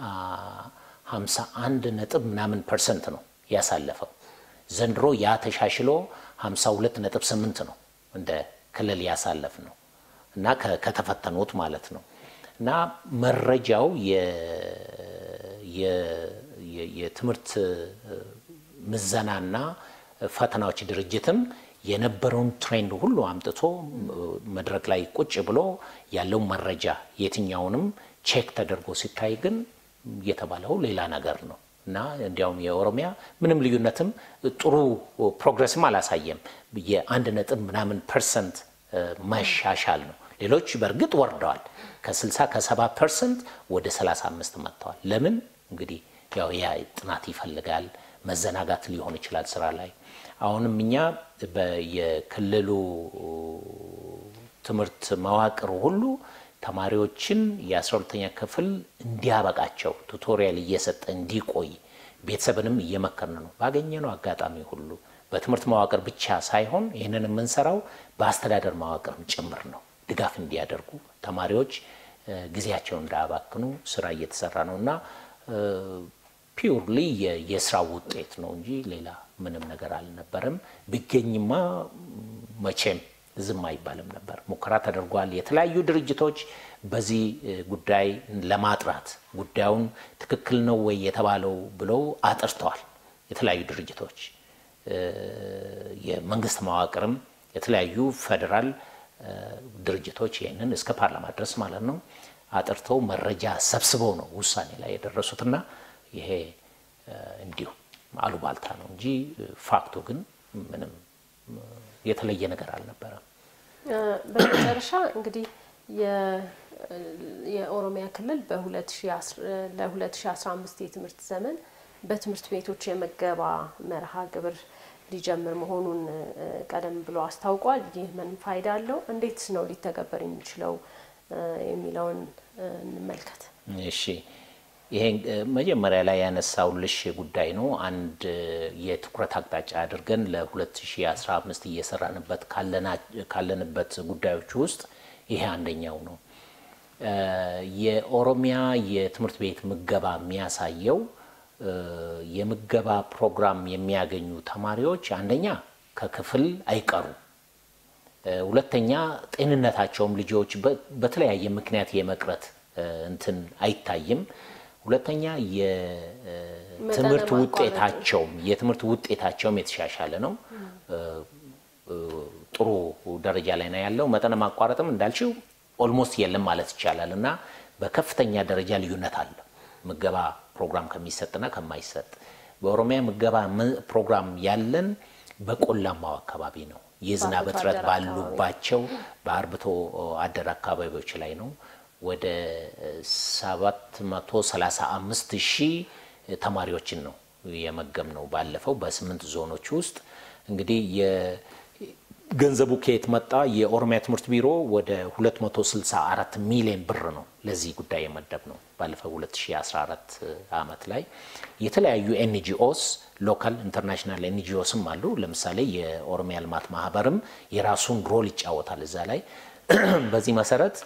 51 ነጥብ ምናምን ፐርሰንት ነው ያሳለፈው። ዘንድሮ ያ ተሻሽሎ 52 ነጥብ 8 ነው እንደ ክልል ያሳለፍ ነው እና ከተፈተኑት ማለት ነው እና መረጃው የትምህርት ምዘናና ፈተናዎች ድርጅትም የነበረውን ትሬንድ ሁሉ አምጥቶ መድረክ ላይ ቁጭ ብሎ ያለው መረጃ የትኛውንም ቼክ ተደርጎ ሲታይ ግን የተባለው ሌላ ነገር ነው እና እንዲያውም የኦሮሚያ ምንም ልዩነትም ጥሩ ፕሮግረስም አላሳየም። የአንድ ነጥብ ምናምን ፐርሰንት መሻሻል ነው። ሌሎች በእርግጥ ወርደዋል። ከ60 ከ70 ፐርሰንት ወደ 35 መጥተዋል። ለምን እንግዲህ ያው ያ ጥናት ይፈልጋል። መዘናጋት ሊሆን ይችላል ስራ ላይ። አሁንም እኛ የክልሉ ትምህርት መዋቅር ሁሉ ተማሪዎችን የ12ተኛ ክፍል እንዲያበቃቸው ቱቶሪያል እየሰጠ እንዲቆይ ቤተሰብንም እየመከርን ነው። ባገኘነው አጋጣሚ ሁሉ በትምህርት መዋቅር ብቻ ሳይሆን ይህንን የምንሰራው በአስተዳደር መዋቅርም ጭምር ነው። ድጋፍ እንዲያደርጉ ተማሪዎች ጊዜያቸውን እንዳያባክኑ ስራ እየተሰራ ነው እና ፒውርሊ የስራ ውጤት ነው እንጂ ሌላ ምንም ነገር አልነበረም። ቢገኝማ መቼም ዝም አይባልም ነበር። ሙከራ ተደርጓል። የተለያዩ ድርጅቶች በዚህ ጉዳይ ለማጥራት ጉዳዩን ትክክል ነው ወይ የተባለው ብለው አጥርተዋል። የተለያዩ ድርጅቶች የመንግስት መዋቅርም የተለያዩ ፌዴራል ድርጅቶች ይህንን እስከ ፓርላማ ድረስ ማለት ነው አጥርተው መረጃ ሰብስበው ነው ውሳኔ ላይ የደረሱትና ይሄ እንዲሁ አሉባልታ ነው እንጂ ፋክቱ ግን ምንም የተለየ ነገር አልነበረም። በመጨረሻ እንግዲህ የኦሮሚያ ክልል ለ2015 የትምህርት ዘመን በትምህርት ቤቶች የምገባ መርሃ ግብር ሊጀምር መሆኑን ቀደም ብሎ አስታውቋል። ይህ ምን ፋይዳ አለው? እንዴት ነው ሊተገበር የሚችለው የሚለውን እንመልከት። እሺ ይሄ መጀመሪያ ላይ ያነሳውልሽ ጉዳይ ነው። አንድ የትኩረት አቅጣጫ አድርገን ለ2015 እየሰራንበት ካለንበት ጉዳዮች ውስጥ ይሄ አንደኛው ነው። የኦሮሚያ የትምህርት ቤት ምገባ የሚያሳየው የምገባ ፕሮግራም የሚያገኙ ተማሪዎች አንደኛ ከክፍል አይቀሩም፣ ሁለተኛ ጤንነታቸውም ልጆች በተለያየ ምክንያት የመቅረት እንትን አይታይም። ሁለተኛ የትምህርት ውጤታቸውም የትምህርት ውጤታቸውም የተሻሻለ ነው። ጥሩ ደረጃ ላይ ነው ያለው። መጠነ ማቋረጥም እንዳልችው ኦልሞስት የለም ማለት ይቻላል እና በከፍተኛ ደረጃ ልዩነት አለ ምገባ ፕሮግራም ከሚሰጥና ከማይሰጥ። በኦሮሚያ ምገባ ፕሮግራም ያለን በቆላማው አካባቢ ነው። የዝናብ እጥረት ባሉባቸው በአርብቶ አደር አካባቢዎች ላይ ነው። ወደ 735 ሺህ ተማሪዎችን ነው የመገብ ነው ባለፈው በስምንት ዞኖች ውስጥ እንግዲህ ገንዘቡ ከየት መጣ? የኦሮሚያ ትምህርት ቢሮ ወደ 264 ሚሊዮን ብር ነው ለዚህ ጉዳይ የመደብ ነው። ባለፈው 2014 ዓመት ላይ የተለያዩ ኤንጂኦስ ሎካል ኢንተርናሽናል ኤንጂኦስም አሉ። ለምሳሌ የኦሮሚያ ልማት ማህበርም የራሱን ሮል ይጫወታል እዛ ላይ። በዚህ መሰረት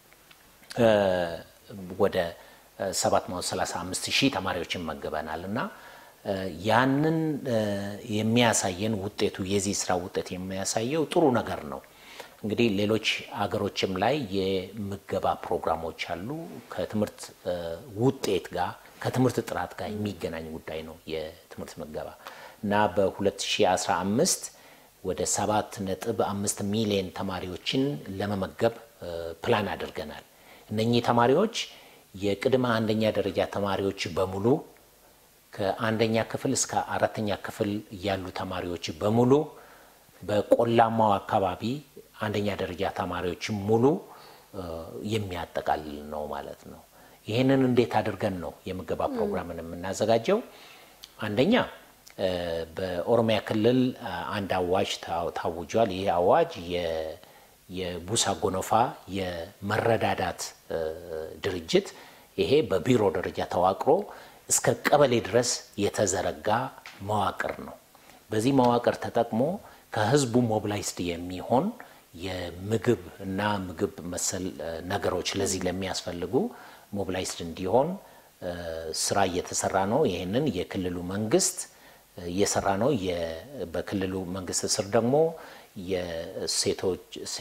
ወደ 735 ሺህ ተማሪዎችን መገበናል እና ያንን የሚያሳየን ውጤቱ የዚህ ስራ ውጤት የሚያሳየው ጥሩ ነገር ነው። እንግዲህ ሌሎች አገሮችም ላይ የምገባ ፕሮግራሞች አሉ። ከትምህርት ውጤት ጋር ከትምህርት ጥራት ጋር የሚገናኝ ጉዳይ ነው የትምህርት ምገባ እና በ2015 ወደ 7.5 ሚሊዮን ተማሪዎችን ለመመገብ ፕላን አድርገናል። እነኚህ ተማሪዎች የቅድመ አንደኛ ደረጃ ተማሪዎች በሙሉ ከአንደኛ ክፍል እስከ አራተኛ ክፍል ያሉ ተማሪዎች በሙሉ በቆላማው አካባቢ አንደኛ ደረጃ ተማሪዎች ሙሉ የሚያጠቃልል ነው ማለት ነው። ይህንን እንዴት አድርገን ነው የምገባ ፕሮግራምን የምናዘጋጀው? አንደኛ በኦሮሚያ ክልል አንድ አዋጅ ታውጇል። ይህ አዋጅ የቡሳ ጎኖፋ የመረዳዳት ድርጅት ይሄ በቢሮ ደረጃ ተዋቅሮ እስከ ቀበሌ ድረስ የተዘረጋ መዋቅር ነው። በዚህ መዋቅር ተጠቅሞ ከህዝቡ ሞቢላይዝድ የሚሆን የምግብ እና ምግብ መሰል ነገሮች ለዚህ ለሚያስፈልጉ ሞቢላይዝድ እንዲሆን ስራ እየተሰራ ነው። ይህንን የክልሉ መንግስት እየሰራ ነው። በክልሉ መንግስት ስር ደግሞ የሴቶች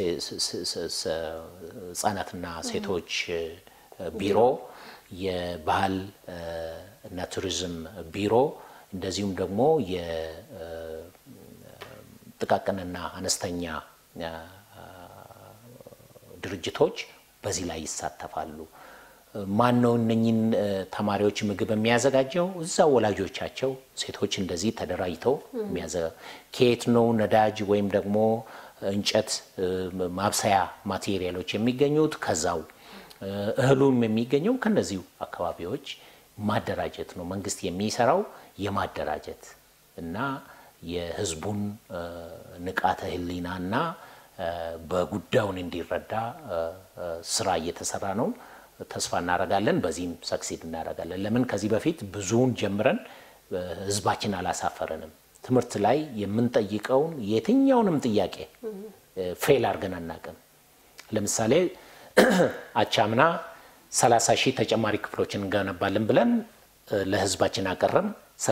ህጻናትና ሴቶች ቢሮ የባህል እና ቱሪዝም ቢሮ እንደዚሁም ደግሞ የጥቃቅንና አነስተኛ ድርጅቶች በዚህ ላይ ይሳተፋሉ። ማን ነው እነኝን ተማሪዎች ምግብ የሚያዘጋጀው? እዛ ወላጆቻቸው ሴቶች እንደዚህ ተደራጅተው ከየት ነው ነዳጅ ወይም ደግሞ እንጨት ማብሰያ ማቴሪያሎች የሚገኙት? ከዛው እህሉም የሚገኘው ከነዚሁ አካባቢዎች ማደራጀት ነው። መንግስት የሚሰራው የማደራጀት እና የህዝቡን ንቃተ ህሊናና በጉዳዩን እንዲረዳ ስራ እየተሰራ ነው። ተስፋ እናደርጋለን። በዚህም ሰክሲድ እናደርጋለን። ለምን ከዚህ በፊት ብዙውን ጀምረን ህዝባችን አላሳፈረንም። ትምህርት ላይ የምንጠይቀውን የትኛውንም ጥያቄ ፌል አድርገን አናውቅም። ለምሳሌ አቻምና 30 ሺህ ተጨማሪ ክፍሎችን እንገነባለን ብለን ለህዝባችን አቀረም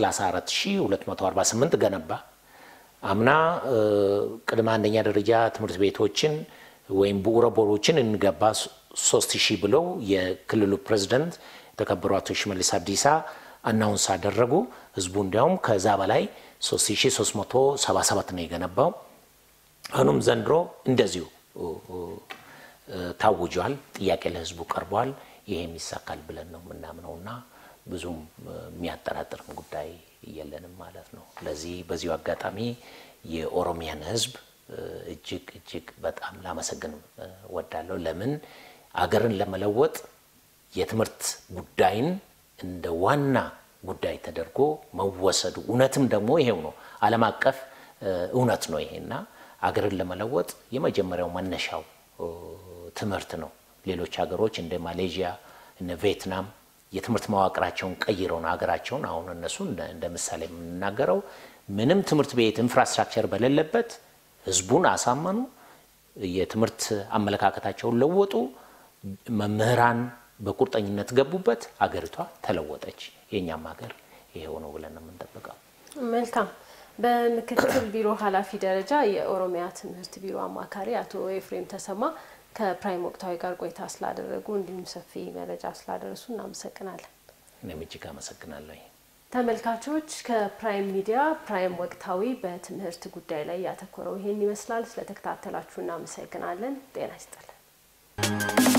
34248 ገነባ። አምና ቅድመ አንደኛ ደረጃ ትምህርት ቤቶችን ወይም ብዑረ ቦሮችን እንገባ ሶስት ሺህ ብለው የክልሉ ፕሬዚደንት የተከበሩ አቶ ሽመልስ አብዲሳ አናውንስ አደረጉ። ህዝቡ እንዲያውም ከዛ በላይ 3377 ነው የገነባው። አሁንም ዘንድሮ እንደዚሁ ታውጇል። ጥያቄ ለህዝቡ ቀርቧል። ይሄም ይሳካል ብለን ነው የምናምነውና ብዙም የሚያጠራጥርም ጉዳይ የለንም ማለት ነው። ስለዚህ በዚሁ አጋጣሚ የኦሮሚያን ሕዝብ እጅግ እጅግ በጣም ላመሰግን ወዳለሁ። ለምን አገርን ለመለወጥ የትምህርት ጉዳይን እንደ ዋና ጉዳይ ተደርጎ መወሰዱ እውነትም ደግሞ ይሄው ነው፣ ዓለም አቀፍ እውነት ነው ይሄና አገርን ለመለወጥ የመጀመሪያው መነሻው ትምህርት ነው። ሌሎች ሀገሮች እንደ ማሌዥያ እነ ቪየትናም የትምህርት መዋቅራቸውን ቀይረው ነው ሀገራቸውን አሁን እነሱ እንደ ምሳሌ የምንናገረው ምንም ትምህርት ቤት ኢንፍራስትራክቸር በሌለበት ህዝቡን አሳመኑ፣ የትምህርት አመለካከታቸውን ለወጡ፣ መምህራን በቁርጠኝነት ገቡበት፣ ሀገሪቷ ተለወጠች። የእኛም ሀገር ይሄው ነው ብለን ነው የምንጠብቀው። መልካም። በምክትል ቢሮ ኃላፊ ደረጃ የኦሮሚያ ትምህርት ቢሮ አማካሪ አቶ ኤፍሬም ተሰማ ከፕራይም ወቅታዊ ጋር ቆይታ ስላደረጉ እንዲሁም ሰፊ መረጃ ስላደረሱ እናመሰግናለን። እኔም እጅግ አመሰግናለሁ። ተመልካቾች ከፕራይም ሚዲያ ፕራይም ወቅታዊ በትምህርት ጉዳይ ላይ ያተኮረው ይሄን ይመስላል። ስለተከታተላችሁ እናመሰግናለን። ጤና ይስጥልን።